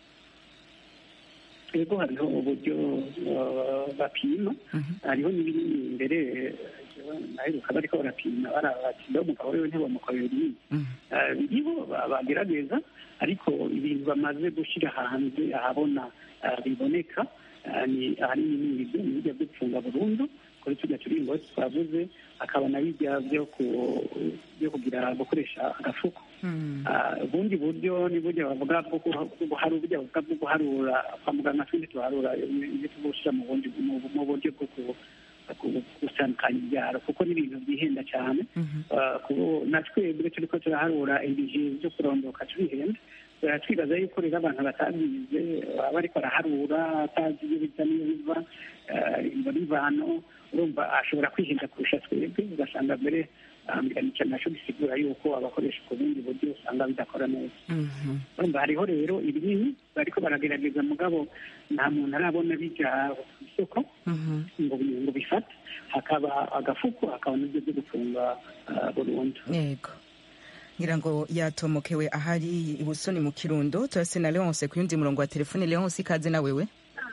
yego hariho uburyo uh, bapima hariho n'ibinini imbere naheruka bariko barapima barabati mbe umugabo wiwe ntibamukorera ibinini Mhm. Eh, biriho ba- bagerageza ariko ibintu bamaze gushyira hanze ahabona eh, biboneka eh, ni ahanini ni ibyo ni bijya byo gufunga burundu kuri tujya turingo twavuze hakaba na bijya byo ku- byo kugira gukoresha agafuko Mhm. Ah, ubundi buryo ni buryo bavuga bwo guha- bwo guharura burya bavuga bwo guharura kwa muganga twindi tuharura ibyo tugushyira mu bundi mu mu buryo bwo ku- ku- gutandukanya ibyaro kuko ni ibintu byihenda cyane Mhm. Ah, kubo na twebwe turi ko turaharura ibihe byo kurondoka turihenda Ah, twibaza yuko rero abantu batabyize baba bariko baraharura atazi iyo biza n'iyo biva ah, imbona imvano urumva ashobora kwihinda kurusha twebwe ugasanga mbere ambiranica naco bisigura yuko abakoresha ku bundi buryo usanga bidakora neza Mhm. urumva hariho rero ibinini bariko baragerageza mugabo nta muntu arabona bija ku isoko Mhm. ngo bi- ngo bifate hakaba agafuko hakaba n'ibyo byo gufunga ah, burundu yego ngira ngo yatomokewe ahari ibusoni mu kirundo turase na leonce ku yundi murongo wa telefone leonce ikaze na wewe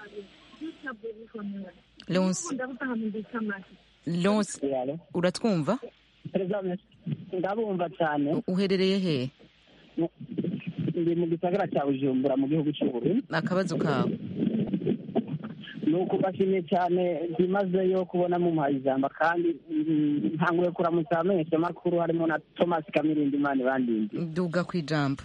leonce leonce uratwumva ndabumva cyane uherereye he ndi mu gisagara cya bujumbura mu gihugu cy'uburundi akabazo kawe ni ukubashimye cyane byimazeyo kubona mumuhaye ijambo kandi mm, ntanguye kuramutsa abamenyeshamakuru harimo na thomas kamirindi imana ibandindi duga ku ijambo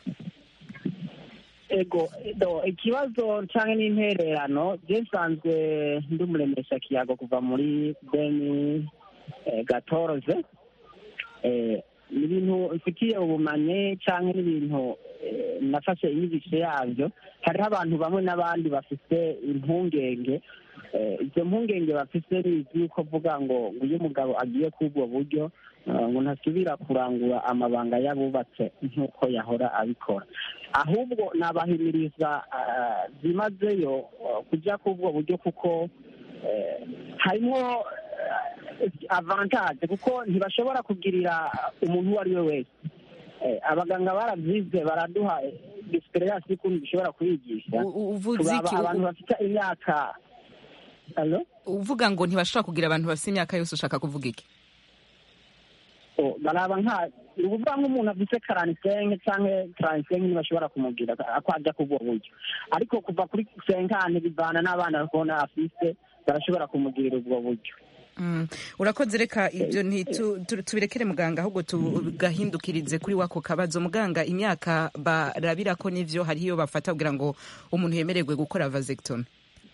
ego do ikibazo cyangwa n'intererano je nsanzwe ndi umuremesha kiyago kuva muri beni eh, gatoroze eh, ni ibintu mfitiye ubumenyi cyangwa n'ibintu eh, nafashe inyigisho yabyo hariho abantu bamwe n'abandi bafite impungenge eh, izo mpungenge bafite ni iz'uko vuga ngo ngo iyo umugabo agiye kubwo buryo eh, ngo ntasubira kurangura amabanga y'abubatse nk'uko yahora abikora ahubwo nabahimiriza ah, byimazeyo ah, kujya kubwo buryo kuko eh, harimo eh, avantage kuko ntibashobora kugirira umuntu uwo ari we wese Eh, abaganga barabyize baraduha experience y'ukuntu dushobora kubigisha U- u- uvuze turaba iki? abantu bafite imyaka Allo? uvuga ngo ntibashobora kugira abantu bafite imyaka yose ushaka kuvuga iki Oh, baraba nka ni ukuvuga nk'umuntu afite karansenke cyangwa taransenke ntibashobora kumugira ako ajya kubwo buryo ariko kuva kuri senkani bivana n'abana bakubona afise barashobora kumugirira ubwo buryo Mm. urakoze reka ibyo ntitu- tu- tubirekere muganga ahubwo tugahindukirize kuri wako kabazo muganga imyaka barabira ko n'ivyo hariho iyo bafata kugira ngo umuntu yemererwe gukora vasectomy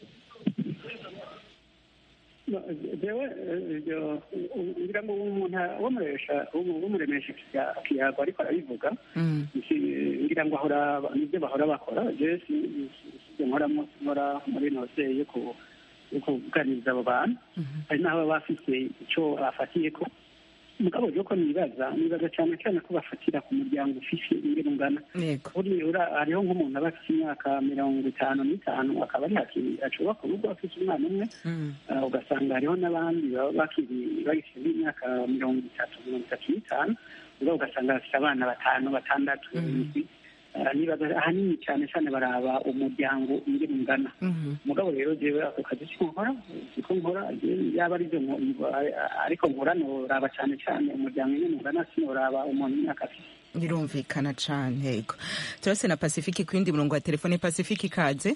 jewe ibyo ngira ngo umuntu w'umuresha w'umuremesha kiyago ariko arabivuga Mm. Iki- ngira ngo ahora nibyo bahora bakora jewe si- si- sibyo nkoramo nkora muri nose yo ku- yo kuganiriza abo bantu hari n'aho baba bafite icyo bafatiye ko mugabo rero ko nibaza nibaza cyane cyane ko bafatira ku muryango ufise ingene ungana yego buriya ura- hariho nk'umuntu aba afite imyaka mirongo itanu n'itanu akaba ari haki ashobora urugo afite umwana umwe Mm. Ah, ugasanga hariho n'abandi baba bakiri bagifite imyaka mirongo itatu mirongo itatu n'itanu ubwo ugasanga bafite abana batanu batandatu indwi Ah, nibaza ahanini cyane cyane baraba umuryango ingene ungana Mhm. mugabo rero jewe ako kazi siko nkora siko nkora jewe yaba ari byo nko- ariko nkora noraba cyane cyane umuryango ingene ungana sinoraba umuntu imyaka afite birumvikana cane yego turase na pacifique ku yindi murongo wa telefone pacifique ikaze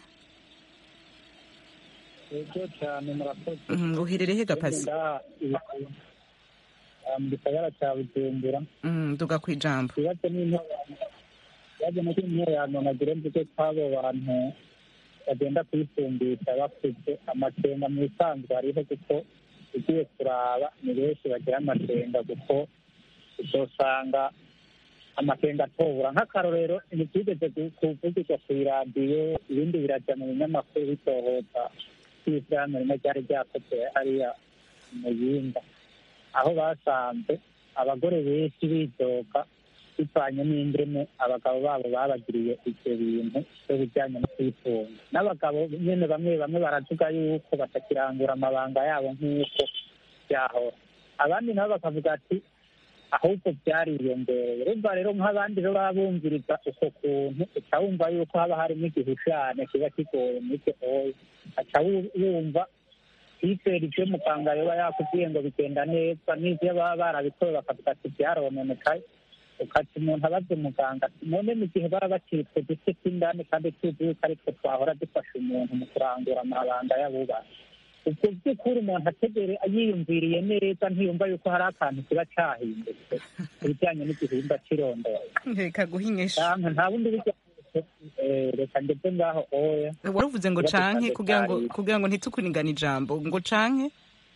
ego cyane murakoze Mhm, uherereye he gapasi Ndaha mu gisagara cya bujumbura Mm, duga ku ijambo ikibazo n'intorano ikibazo no kw'intorano nagira mvuge ko abo bantu bagenda kwifumbisha bakuze amakenga mu isanzwe hariho kuko ugiye kuraba ni benshi bagira amakenga kuko uzosanga amakenga atobura nk'akarorero ntibyigeze kuvugirwa ku iradiyo ibindi birajya mu binyamakuru bitohoza kw'ishyirahamwe rimwe ryari ryakoze hariya mu yinda aho basanze abagore benshi bidoga bivanye n'ingene abagabo babo babagiriye ibyo bintu byo bijyanye no kwitunga n'abagabo nyine bamwe bamwe baravuga yuko batakirangura amabanga yabo nk'uko byahora abandi nabo bakavuga ati ahubwo byariyongereye urumva rero nk'abandi rero baba bumviriza uko kuntu uca wumva yuko haba harimo igihushane kiba kigoye muri icyo oya aca wu- wumva kwizera ibyo muganga yoba yakubwiye ngo bigenda neza n'ibyo baba barabikowe bakavuga ati byarononekaye ukati umuntu abaza umuganga ati none mu gihe baba bakiri utwo duce tw'indani kandi tuzi yuko aritwo twahora dufasha umuntu mu kurangura amabanga y'abubatsi ubwo by'ukuri umuntu ategere yiyumviriye neza ntiyumva yuko hari akantu kiba cyahindutse ku bijyanye n'igihimba cy'irondoye reka guhinyisha cyangwa nta bundi buryo eh, reka ndetse ngaho oya waravuze ngo Ikibazo canke cyanjye kugira ngo cyari- kugira ngo ntitukuningane ijambo ngo canke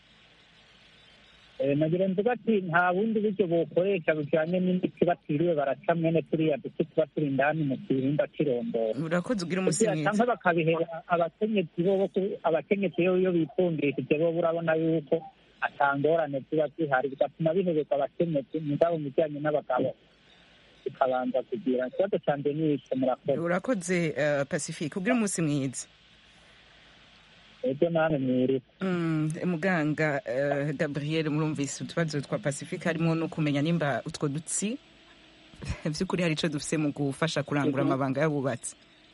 Eh, nagira mvuga ati nta bundi buryo bokoresha bujyanye n'imiti batiriwe baraca mwene turiya duce tuba turi indani mu gihimba cy'irondoro urakoze ugira umunsi kugira mwiza cyangwa bakabihera abakenyezi bo bo- abakenyezi iyo iyo bitungishije bo urabona yuko atangorane ziba zihari bigatuma bihereza abakenyezi mugabo mu bijyanye n'abagabo bikabanza kugira ikibazo cyanjye ni icyo murakoze urakoze eh, pacifique ugira umunsi mwiza ebyo namwe mwiriwe Mm, muganga eh, gabriel murumvise utubazo twa pacifique harimo no kumenya nimba utwo dutsi by'ukuri hari icyo dufise mu gufasha kurangura amabanga y'abubatsi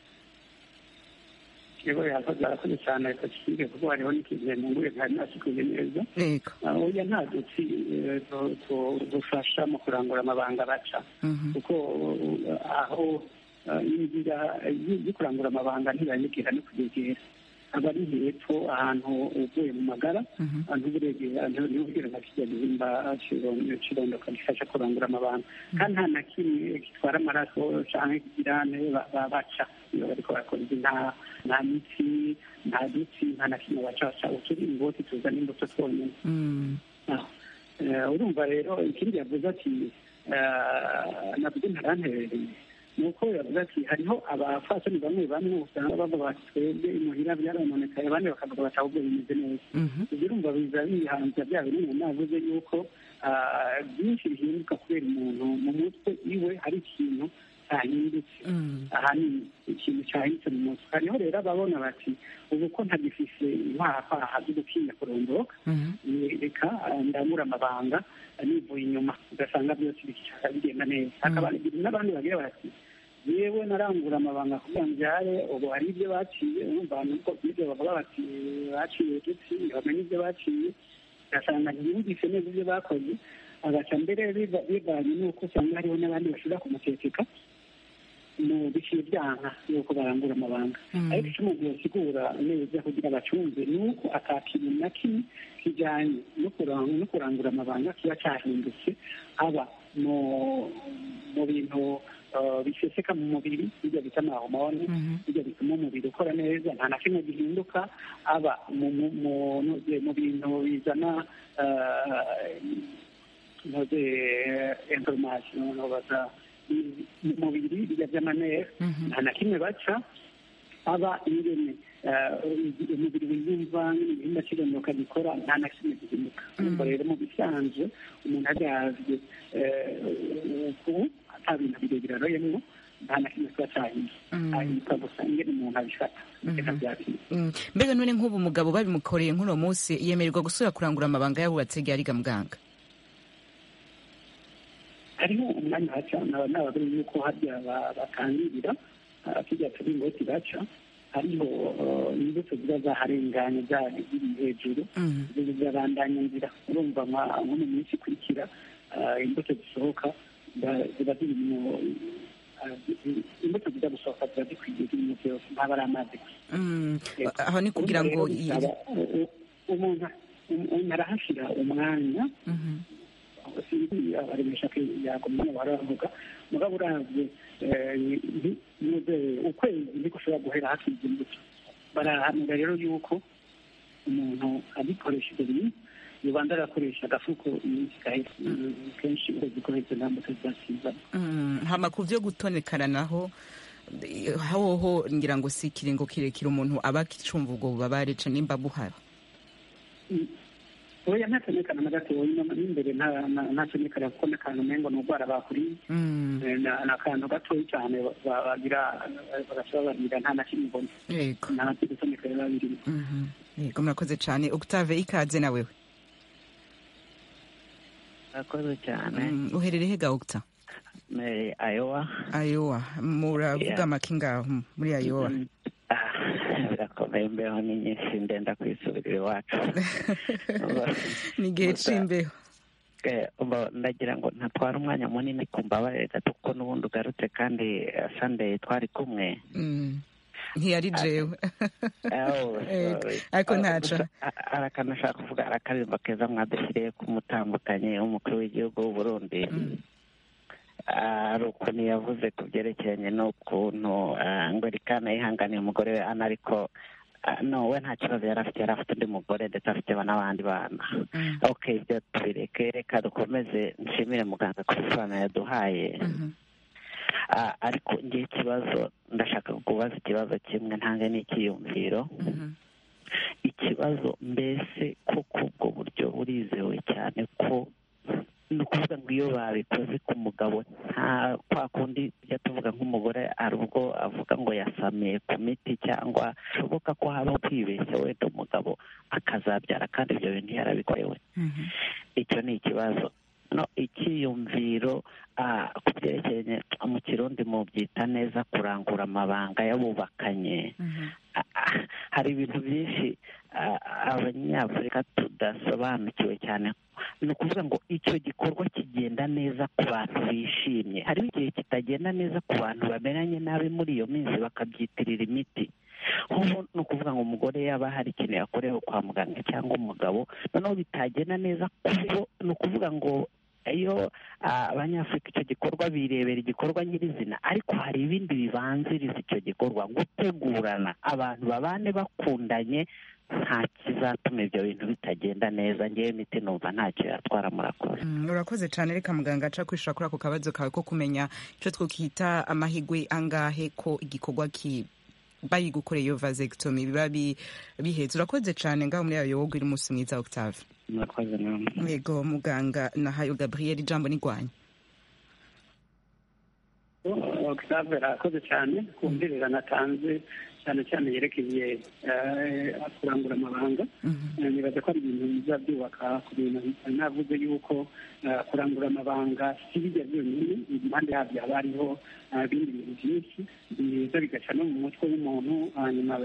yego yarakoze cyane reka kikige kuko hariho n'ikintu yanunguye ntari nasikuye neza yego oya nta dutsi dufasha mu kurangura amabanga baca kuko aho inzira yo kurangura amabanga ntibanyigera no kuyegera aba ari hepfo ahantu uvuye mu magara ahantu uburegera ntibubwira nka kijya gihimba kirondoka gifasha kurangura amabanga kandi nta na kimwe gitwara amaraso cyangwa ikigirane baca iyo bariko barakora izi nta nta mitsi nta dutsi nta na kimwe baca baca uturi ingoti tuzana imbuto twonyine urumva rero ikindi yavuze ati nabwo ntaranterereye ni uko yavuze ati hariho abafasoni bamwe bamwe usanga bavuga bati twebwe imuhira byarononekaye abandi bakavuga bati ahubwo bimeze neza ibyo urumva biza bihanza bya bintu navuze yuko byinshi bihinduka kubera umuntu mu mutwe iwe hari ikintu cyahindutse ahanini ikintu cyahindutse mu mutwe hariho rero ababona bati ubu ko ntagifise inkwaha zo gutinya kurondoka reka ndamura amabanga nivuye inyuma ugasanga byose bishaka bigenda neza hakaba n'abandi bagira bati yewe narangura amabanga kugira ngo byare ubu hari ibyo baciye urumva nuko ibyo bavuga bati baciye udutsi bamenye ibyo baciye ugasanga ntiyumvise neza ibyo bakoze agaca mbere bivanye n'uko usanga hariho n'abandi bashobora kumutekeka mu biciye byanka yuko barangura amabanga ariko icyo umuntu yasigura neza kugira bacunze ni uko ata kintu na kimwe kijyanye no kurangura amabanga kiba cyahindutse aba mu bintu biseseka mu mubiri bijya bita amahomoni bijya bituma umubiri ukora neza nta na kimwe gihinduka aba mu bintu bizana ntoze information baza mu mubiri bijya by'amanere nta na kimwe baca aba ingene umubiri wiyumva n'ibihimba kirondoka gikora nta na kimwe gihinduka ubwo rero mu bisanzwe umuntu aryavye uku ata bintu birebire aroyemwo nta na kimwe kiba cyahinduka ahinduka gusa ingene umuntu abifata reka byakira mbega none nk'ubu umugabo babimukoreye nk'uno munsi yemererwa gusubira kurangura amabanga yabubatse ryari ga muganga hariho umwanya haca n'abagore yuko harya batangirira kijya turi ingoti baca hariho imbuto ziba zaharenganye ziri hejuru zirabandanya inzira urumva nko mu minsi ikurikira imbuto zisohoka ziba ziri mu imbuto zijya gusohoka ziba zikwiye zirimo byose ntaba ari amazi gusa aho ni kugira ngo umuntu arahashyira umwanya sinzi abaremesha ko yagumye baravuga mugabo uravye ukwezi niko ushobora guhera hakiza imbuto barahanura rero yuko umuntu abikoresha ibyo bintu yobanza agakoresha agafuko iminsi gahera kenshi ukwezi koheze nta mbuto zizasizamo hama ku vyo gutonekana naho hoho ngira ngo si ikiringo kirekire umuntu aba akicumva ubwo bubabare ca nimba buhara oya ntatonekana na gatoya n'imbere ntatonekana kuko n'akantu umengo ni urwara bakuriye ni akantu gatoya cyane bagira bagashobora bagira nta na kimwe mbona yego nta gutonekana biba birimo yego murakoze cyane octave ikaze na wewe murakoze cyane uherereye hega octa ayowa ayowa muravuga amaki ngaho muri ayowa birakomeye imbeho ni nyinshi ndenda kwisubirira iwacu ni igihe c'imbeho ndagira ngo ntatwara umwanya munini ku mbabarire gato kuko n'ubundi ugarutse kandi sunday twari kumwe ntiyari jewe ariko ntaco arakanashaka kuvuga arakaririmbo keza mwadushyiriye k'umutandukanye w'umukuru w'igihugu w'uburundi ari ukuntu yavuze ku byerekeranye n'ukuntu ngo rikana yihanganiye umugore we ana ariko no we nta kibazo yari afite yari afite undi mugore ndetse afite n'abandi bana ok ibyo tubireke reka dukomeze nshimire muganga ku bisobanuro yaduhaye ariko ngiye ikibazo ndashaka kubaza ikibazo kimwe ntange n'icyiyumviro ikibazo mbese koko ubwo buryo burizewe cyane ko ni ukuvuga ngo iyo babikoze ku mugabo nta kwa kundi tujya tuvuga nk'umugore hari ubwo avuga ngo yasamiye ku miti cyangwa bishoboka ko habaho kwibeshya wenda umugabo akazabyara kandi ibyo bintu yarabikorewe icyo ni ikibazo no icyiyumviro ku byerekeranye mu kirundi mu byita neza kurangura amabanga y'abubakanye hari ibintu byinshi abanyafurika tudasobanukiwe cyane ni ukuvuga ngo icyo gikorwa kigenda neza ku bantu bishimye hariho igihe kitagenda neza ku bantu bameranye nabi muri iyo minsi bakabyitirira imiti nk'ubu ni ukuvuga ngo umugore yaba hari ikintu yakorewe kwa muganga cyangwa umugabo noneho bitagenda neza kuko ni ukuvuga ngo iyo abanyafurika icyo gikorwa birebera igikorwa nyirizina ariko hari ibindi bibanziriza icyo gikorwa gutegurana abantu babane bakundanye nta kizatuma ibyo bintu bitagenda neza ngewe imiti numva ntacyo yatwara murakoze urakoze cyane reka muganga aca kwishura kuri ako kabazo kawe ko kumenya icyo twakita amahigwe angahe ko igikorwa ki bayigukoreye iyo vasectomy biba bihetse urakoze cyane ngaho muri ayo wowe uri umunsi mwiza octave murakoze namwe yego muganga nahayo gabriel ijambo nigwanya octave arakoze cyane ku mbwirira atanze cyane cyane yerekeye kurangura amabanga nibaza ko ari ibintu biza byubaka ku bintu navuze yuko kurangura amabanga si bijya byonyine impande yabyo haba hariho ibindi bintu byinshi biza bigaca no mu mutwe w'umuntu hanyuma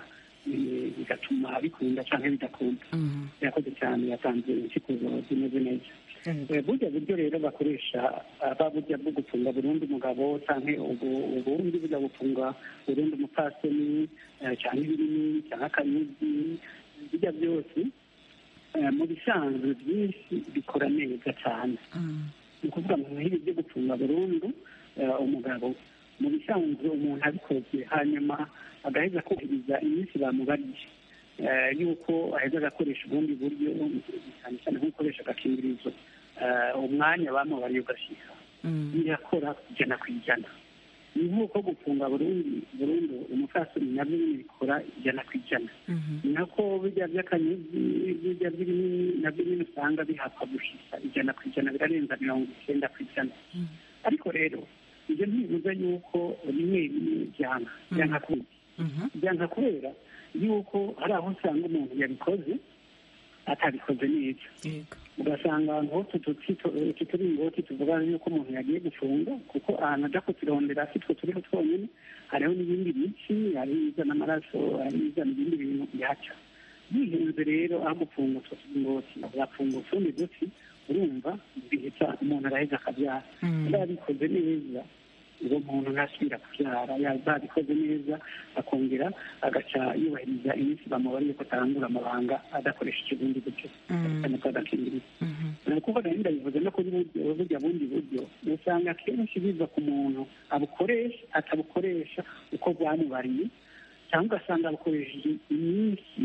bigatuma bikunda cyangwa bidakunda yakoze cyane yatanze insikuzo zimeze neza burya buryo rero bakoresha ba burya bwo gufunga burundu umugabo cyangwa ubundi burya gufunga burundu umupfasoni cyangwa ibirimi cyangwa akanyuzi bijya byose mu bisanzwe byinshi bikora neza cyane ni ukuvuga mu bihe byo gufunga burundu umugabo mu bisanzwe umuntu abikoze hanyuma agaheza kubahiriza iminsi bamubariye yuko aheza agakoresha ubundi buryo cyane cyane nko gukoresha agakingirizo umwanya bamubariye ugashyika birakora ijana ku ijana ni nk'uko gufunga burundu burundu umupfasoni nabyo nyine bikora ijana ku ijana ni nako bijya by'akanyuzi bijya by'ibinini nabyo nyine usanga bihapfa gushisa ijana ku ijana birarenza mirongo icyenda ku ijana ariko rero ibyo ntibivuze yuko rimwe rimwe byanga byanga kubera byanga kubera yuko hari aho usanga umuntu yabikoze atabikoze neza ugasanga ahantu hose utu turingoti tuvuga yuko umuntu yagiye gufunga kuko ahantu ajya kuturondera si two turiho twonyine hariho n'ibindi bici hari izana amaraso hari izana ibindi bintu bihaca bihenze rero aho gufunga utwo turingoti agafunga utundi duti urumva bihita umuntu araheza akabyara iyo yabikoze neza uwo muntu ntasubira kubyara yabikoze neza akongera agaca yubahiriza iminsi bamubariye ko atarangura amabanga adakoresheje ubundi buryo cyane ko adakingiriza ni ukuvuga rero ndabivuze no kuri burya bundi buryo usanga akenshi biva ku muntu abukoresha atabukoresha uko bwamubariye cyangwa ugasanga abukoresheje iminsi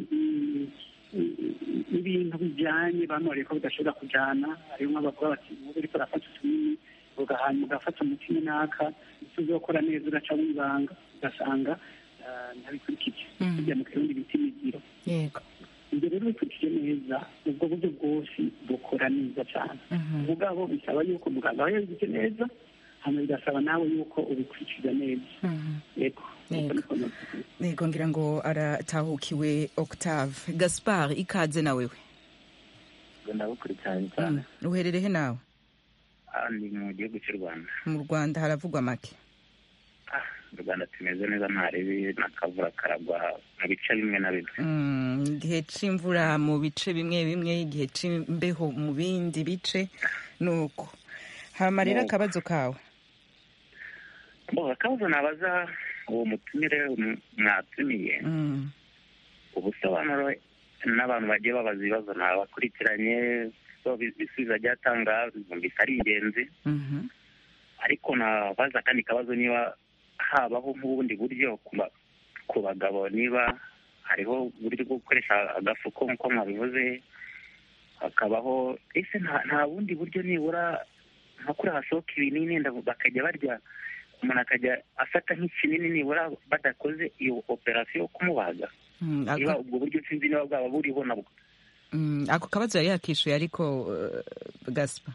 ibintu bijyanye bamubariye ko bidashobora kujyana hariho nk'abavuga bati nk'ubu uriko urafata utunini hanyuma ugafata umuti runaka icyo uzokora neza uraca wibanga ugasanga ntabikurikije bijya mu kirundi bita imigiro ibyo rero bikurikije neza ubwo buryo bwose bukora neza cyane mugabo bisaba yuko muganga aba yabigize neza hanyuma bigasaba nawe yuko ubikurikiza neza yego yego ngira ngo aratahukiwe octave gaspard ikaze nawewe ndabukurikiranye cyane uherereye nawe ni mu gihugu cy'u rwanda mu rwanda haravugwa make mu rwanda tumeze neza nta ribi n'akavura karagwa mu bice bimwe na bimwe igihe cy'imvura mu bice bimwe bimwe igihe cy'imbeho mu bindi bice ni uko hama rero akabazo kawe akabazo nabaza uwo mutumire mwatumiye ubusobanuro n'abantu bagiye babaza ibibazo ntabakurikiranye ibisubizo agiye atanga bisa ari ingenzi ariko nabaza akandi kabazo niba habaho nk'ubundi buryo ku bagabo niba hariho uburyo bwo gukoresha agafuko nk'uko mwabivuze hakabaho ese nta bundi buryo nibura nka kuri hasohoka ibinini bakajya barya umuntu akajya afata nk'ikinini nibura badakoze iyo operasiyo yo kumubaga niba ubwo buryo sinzi niba bwaba buriho nabwo ako kabazo yari yakishuye ariko gasipa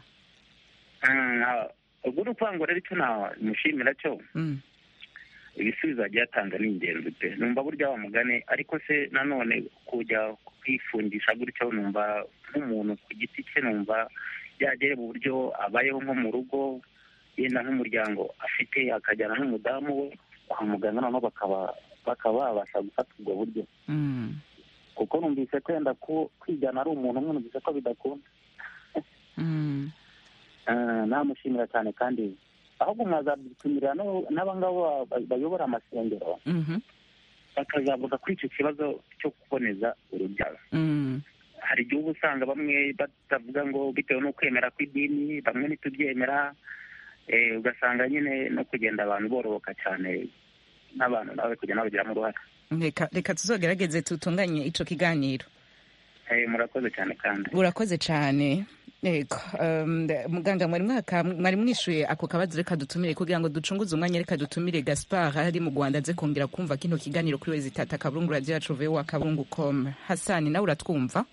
ubwo ni ukuvuga ngo rero icyo namushimira cyo ibisubizo agiye atanga ni ingenzi pe numva burya wamugane ariko se nanone kujya kwifungisha gutyo numva nk'umuntu ku giti cye numva byagere mu buryo abayeho nko mu rugo yenda nk'umuryango afite akajyana n'umudamu we kwa muganga noneho bakaba bakaba babasha gufata ubwo buryo Mm. kuko numvise ko yenda ko kwigana ari umuntu umwe numvise ko bidakunda Mm. Eh, namushimira cyane kandi ahubwo mwazadutumira no- n'abangabo ba- bayobora amasengero Mhm. bakazavuga kuri icyo kibazo cyo kuboneza urubyaro Mm. hari igihe uba usanga bamwe batavuga ngo bitewe n'ukwemera kw'idini bamwe ntitubyemera eh, ugasanga nyine no kugenda abantu bororoka cyane n'abantu nawe kugenda babigiramo uruhare reka reka tuzogerageze tutunganye ico kiganiro Eh, murakoze cyane kandi urakoze cyane yego um, muganga mwari mwaka mwari mwishuye ako kabazo reka dutumire kugira ngo ducunguze umwanya reka dutumire gaspar ari mu rwanda aze kongera kumva kino kiganiro kuri wezi tata kaburungu radio yacu vowa kaburungu com hasani nawe uratwumva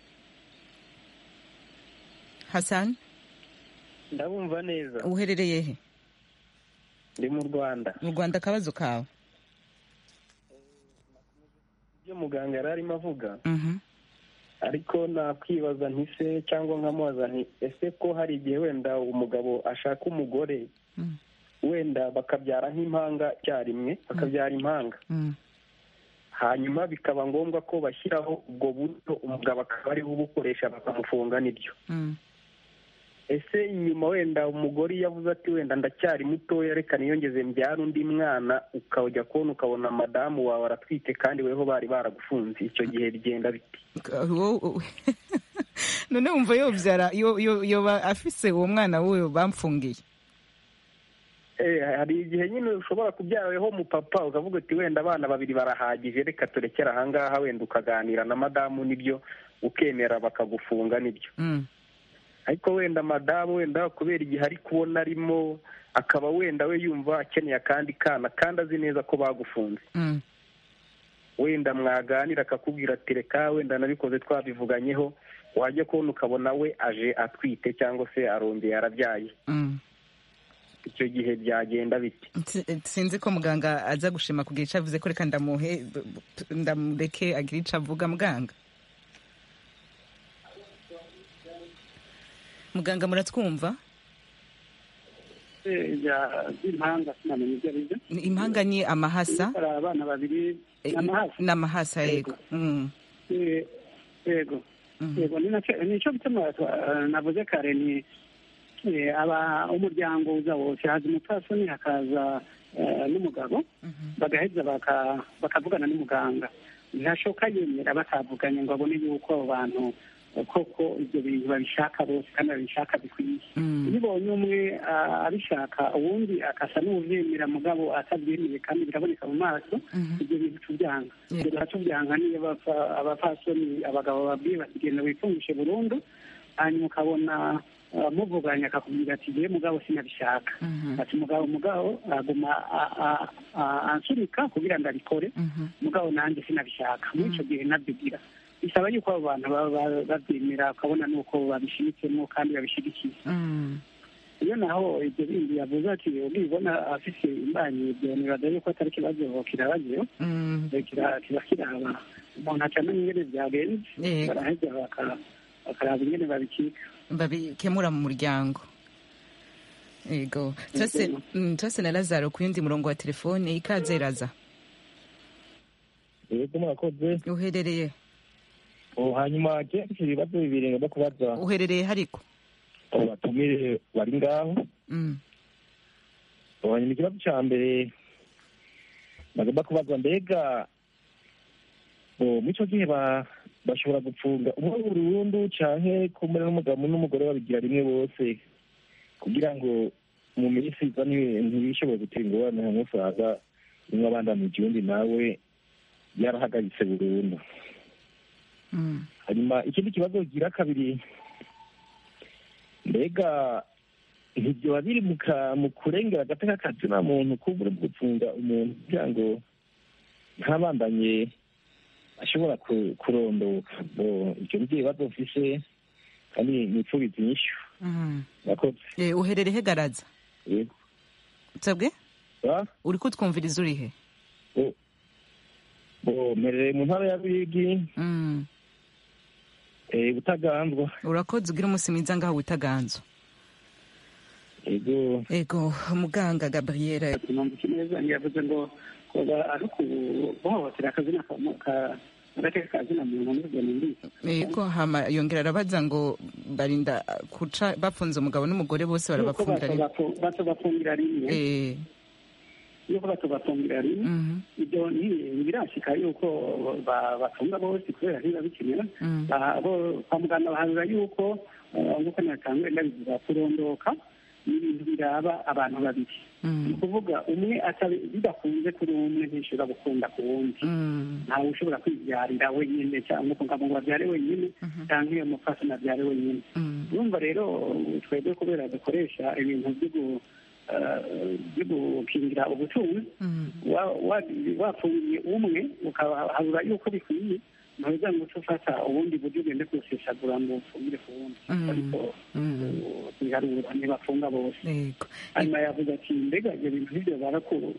hasani ndabumva neza uherereye he ndi mu rwanda mu rwanda akabazo kawe ibyo muganga yari arimo avuga Mhm. ariko nakwibaza nti se cyangwa nkamubaza nti ese ko hari igihe wenda umugabo ashaka umugore Mm. wenda bakabyara nk'impanga icyarimwe bakabyara impanga Mm. hanyuma bikaba ngombwa ko bashyiraho ubwo buryo umugabo akaba ariwe ubukoresha bakamufunga n'ibyo Mm. ese inyuma wenda umugore iyo avuze ati wenda ndacyari mutoya reka niyongeze mbyara undi mwana ukajya kubona ukabona madamu wawe aratwite kandi weho bari baragufunze icyo gihe bigenda biti Wo- none wumva yobyara yo- yo- yoba afise uwo mwana wuwe bamfungiye Eh, hari igihe nyine ushobora kubyara weho mupapa ukavuga uti wenda abana babiri barahagije reka turekere ahangaha wenda ukaganira na madamu nibyo ukemera bakagufunga nibyo Mm. ariko wenda madamu wenda kubera igihe ari kubona arimo akaba wenda we yumva akeneye akandi kana kandi azi neza ko bagufunze Mm. wenda mwaganira akakubwira ati reka wenda nabikoze twabivuganyeho wajya kubona ukabona we aje atwite cyangwa se arongeye arabyaye Mm. icyo gihe byagenda biti Si- sinzi ko muganga aza gushima kugira icyo avuze ko reka ndamuhe ndamureke agira icyo avuga muganga muganga muratwumva impanga sinamenya ibyo ari byo Ni- impanga ni amahasa hari abana babiri Eh, n'amahasa ni amahasa yego Mm. Eh, yego Mhm. yego ni nacyo nicyo gituma twa- navuze kare ni eh, aba umuryango uza wose haza umupfasoni hakaza eh, n'umugabo bagaheza baka- bakavugana n'umuganga ntashobora yemera batavuganye ngo abone yuko abo bantu eh, koko ibyo bintu babishaka bose kandi babishaka bikwiye Mm. iyo ubonye umwe ah, abishaka uwundi akasa n'ubyemera mugabo atabyemeye kandi biraboneka mu maso Mhm. ibyo bintu tubyanga Yeah. ibyo tubyanga niyo bapfa- abapfasoni abagabo babwiye bati genda wifungishe burundu hanyuma ukabona ah, muvuganye akakubwira ati ngewe mugabo sinabishaka Mhm. ati mugabo mugabo aguma a- a- a- ansunika kugira ngo abikore Mhm. mugabo nanjye sinabishaka muri icyo gihe nabyigira bisaba yuko abo bantu baba ba- babyemera ukabona nuko babishyigikiyemo kandi babishyigikiye Mm. iyo naho ibyo bindi yavuze ati ubibona afite imbanyi ibyo nibaza yuko atari ikibazo kirabagiyeho Mm. Eh, kira- kiba kiraba umuntu acamenya ingene byagenze Yego. baraheza baka- bakaraba ingene babikika babikemura mu muryango yego turase mm, turase na lazaro ku yundi murongo wa telefone ikaze raza yego mwakoze uherereye Oh, hanyuma je mfite ibibazo bibiri ngomba kubaza uherereye hariko abo batumire bari ngaho Mm. Oh, hanyuma ikibazo ca mbere bagomba kubaza mbega oh, muri ico gihe ba- bashobora gupfunga umwe burundu canke kumwe n'umugabo n'umugore babigira rimwe bose kugira ngo mu minsi iza nti- ntibishobore gutera ingorane hamwe usanga umwe abandanije uwundi nawe yarahagaritse burundu Mm. hanyuma ikindi kibazo kigira kabiri mbega ntibyoba biri mu ka- mu kurengera agateka kazina muntu kubura mu gupfunga umuntu kugira ngo ntabandanye ashobora ku- kurondoka Bo, ivyo nivyo bibazo mfise kandi nipfubiza inyishu Mm. murakoze Eh, uherereye he garaza yego sabwe Ah, uri kutwumviriza uri he bo mperereye mu ntara ya ruyigi Mm. eh, butaganzwa urakoze ugira umunsi mwiza ngaho witaganzwa ego ego muganga gabriel numvise neza ntiyavuze ngo koba ari ukuhohotera akazina ka- ka- agateka kazina muntu n'ubwo numvise ego hama yongera arabaza ngo barinda kuca bafunze umugabo n'umugore bose yuko barabafungira rimwe bato bafungira rimwe Eh, yuko bato bafungira rimwe mhm, ibyo nti- ntibirashika yuko ba- bafunga bose kubera ntiba bikenera mm, Ba- bo- kwa muganga baharura yuko eh, nk'uko natangwe ndabivuga kurondoka ni ibintu biraba abantu babiri ni mm, ukuvuga umwe atabi- bidakunze kuri umwe ntishobora gukunda ku wundi mm, ntawe ushobora kwibyarira wenyine cyangwa ngo ngo abyare wenyine cyangwa iyo mupfasoni abyare wenyine mm, urumva rero twebwe kubera dukoresha ibintu byo gu- eh, byo gukingira ubutunzi mm, wa- wa- wafungiye umwe ukahabura yuko bikwiye ntuza ngo uce ufata ubundi buryo ugende kuwusesagura ngo ufungire ku wundi Mm. ariko mm, biharura ntibafunga bose ego hanyuma yavuze ati mbega ibyo bintu nk'ibyo barakuru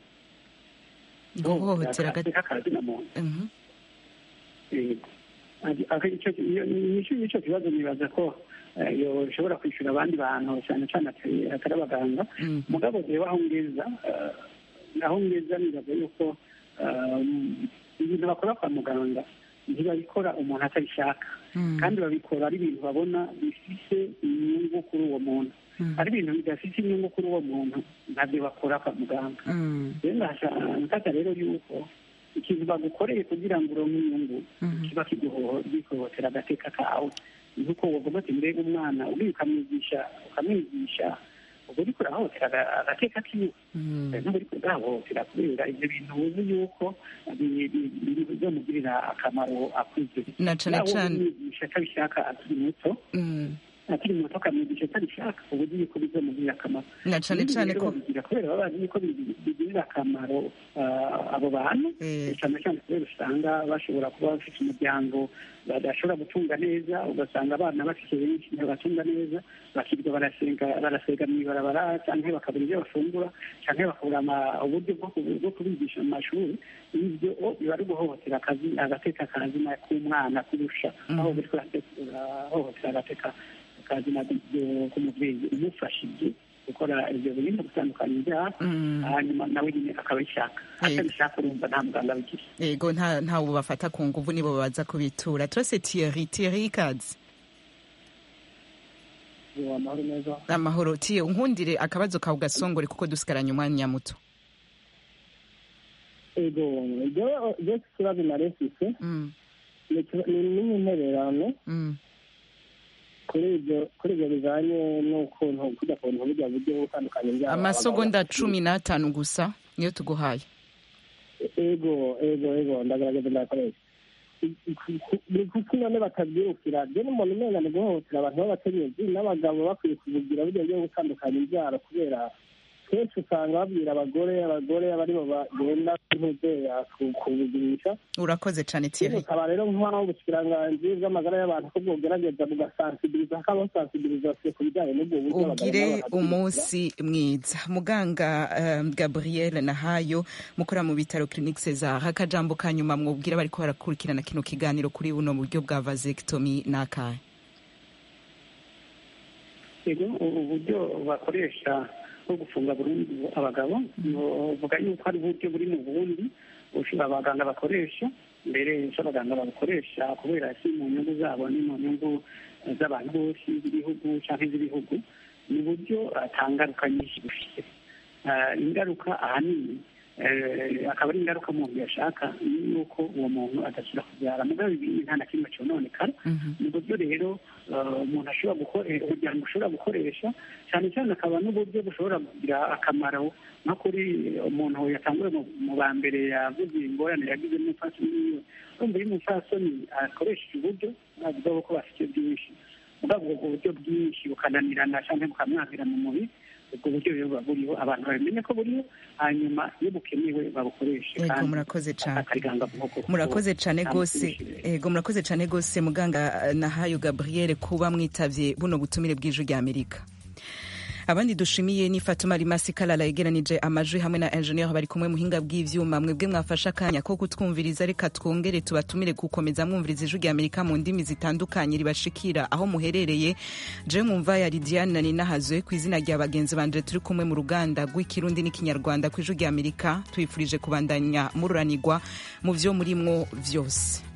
guhohotera agati kazina muntu Mhm, yego Ati- aka- icyo- iyo- nicyo nicyo kibazo nibaza ko eh, yoshobora kwishyura abandi bantu cyane cyane atari atari abaganga mm, mugabo reba aho ngeza eh, aho ngeza nibaza yuko eh, ibintu bakora kwa muganga ntibabikora umuntu atabishaka mm, kandi babikora ari ibintu babona bifite inyungu kuri uwo muntu mm, ari ibintu bidafite inyungu kuri uwo muntu ntabyo bakora kwa muganga mm, rero ndashaka rero yuko ikintu bagukoreye kugira ngo uronke inyungu mm, kiba kiguhohotera agateka kawe nuko wavuga ati mbega umwana ugiye ukamwigisha ukamwigisha ubwo uriko urahohotera aga- agateka kiwe mm, ntabwo uriko urahohotera kubera ibyo bintu uzi yuko bi- bi- bi- bizomugirira akamaro akuze na cane nawe cane umwigisha atabishaka akiri muto mm, akiri muto akamwigisha atabishaka uba uzi yuko bizomugirira akamaro na cane Ibindi cane rero ko babigira kubera baba bazi yuko bi- bigirira akamaro ah, abo bantu eh, cyane cyane kubera usanga bashobora kuba bafite umuryango badashobora gutunga neza ugasanga abana bafite benshi ntibatunga neza bakirirwa barasenga barasega mu ibarabara cyangwa bakabura ibyo bafungura cyangwa bakabura ama- uburyo bwo ku- bwo kubigisha mu mashuri ibyo o, biba ari guhohotera akazi agateka kazina k'umwana kurusha aho buri urahohotera agateka kazina k'umubyeyi umufashije gukora ibyo bintu gutandukanya ibyaha mm, hanyuma nawe nyine akabishaka atabishaka urumva nta muganga abigira ego nta ntawe bafata ku nguvu nibo baza kubitura turase Thierry Thierry ikaze amahoro meza amahoro tiye unkundire akabazo kawe gasongore kuko dusigaranye umwanya muto ego ibyo ibyo kibazo narefise Mm, ni ikiba- ni n'intererano mm, kuri ibyo kuri ibyo bijanye n'ukuntu kujya ku bintu burya buryo bwo gutandukanya ibyabo amasegonda cumi n'atanu gusa niyo tuguhaye ego ego ego ndagaragaza ndakoresha buri kuko none batabyirukira je n'umuntu umenga ni guhohotera abantu b'abakenyezi n'abagabo bakwiye kubugira burya bwo gutandukanya ibyaro kubera kenshi usanga babwira abagore abagore abaribo bagenda ntuzeya kubugirisha urakoze cane Thierry bukaba rero nk'aho ubushyikiranganji bw'amagara y'abantu ko bwogerageza bugasansibiliza hakabaho sansibilizasiyo ku bijyanye n'ubwo buryo abagabo ugire n'abagabo umunsi mwiza muganga um, gabriel nahayo mukora mu bitaro clinique cesar akajambo ka nyuma mwubwira bariko barakurikirana kino kiganiro kuri buno buryo bwa vasectomy n'akahe ego ubu buryo bakoresha bwo gufunga burundu abagabo buvuga yuko ari uburyo buri mu bundi bushobora abaganga bakoresha mbere icyo abaganga babukoresha kubera si mu nyungu zabo ni mu nyungu z'abantu bose z'igihugu cyangwa iz'ibihugu ni uburyo atangaruka nyinshi bufite Ah, ingaruka ahanini eh, akaba ari ingaruka umuntu yashaka ni yuko uwo muntu adasubira kubyara mugabo ibi nta na kimwe cyononekara ni uburyo rero eh, umuntu ashobora gukoresha umuryango ushobora gukoresha cyane cyane akaba n'uburyo bushobora kugira akamaro nko kuri umuntu yatanguye mu- mu ba mbere yavuze ingorane yagize n'umupfasoni wiwe urumva iyo umupfasoni akoresheje uburyo navuga ko bafite byinshi mugabo ubwo buryo bwinshi bukananirana cyangwa bukamwahira mu mubiri ubwo buryo rero buba buriho abantu babimenye ko buriho hanyuma iyo bukenewe babukoreshe Ego, kandi murakoze cane. akariganga nk'uko murakoze cane nta gose mukoresheje. ego murakoze cane gose muganga eh, nahayo gabriel kuba mwitavye buno butumire bw'ijwi rya amerika abandi dushimiye ni fatuma rimasi kalala yegeranije amajwi hamwe na engineer bari kumwe muhinga bw'ivyuma mwebwe mwafashe akanya ko kutwumviriza reka twongere tubatumire gukomeza mwumviriza ijwi rya amerika mu ndimi zitandukanye ribashikira aho muherereye je mwumva ya lidiane na ninahazwe ku izina rya bagenzi banje turi kumwe mu ruganda rw'ikirundi n'ikinyarwanda ku ijwi rya amerika twifurije kubandanya mururanirwa mu vyo murimwo vyose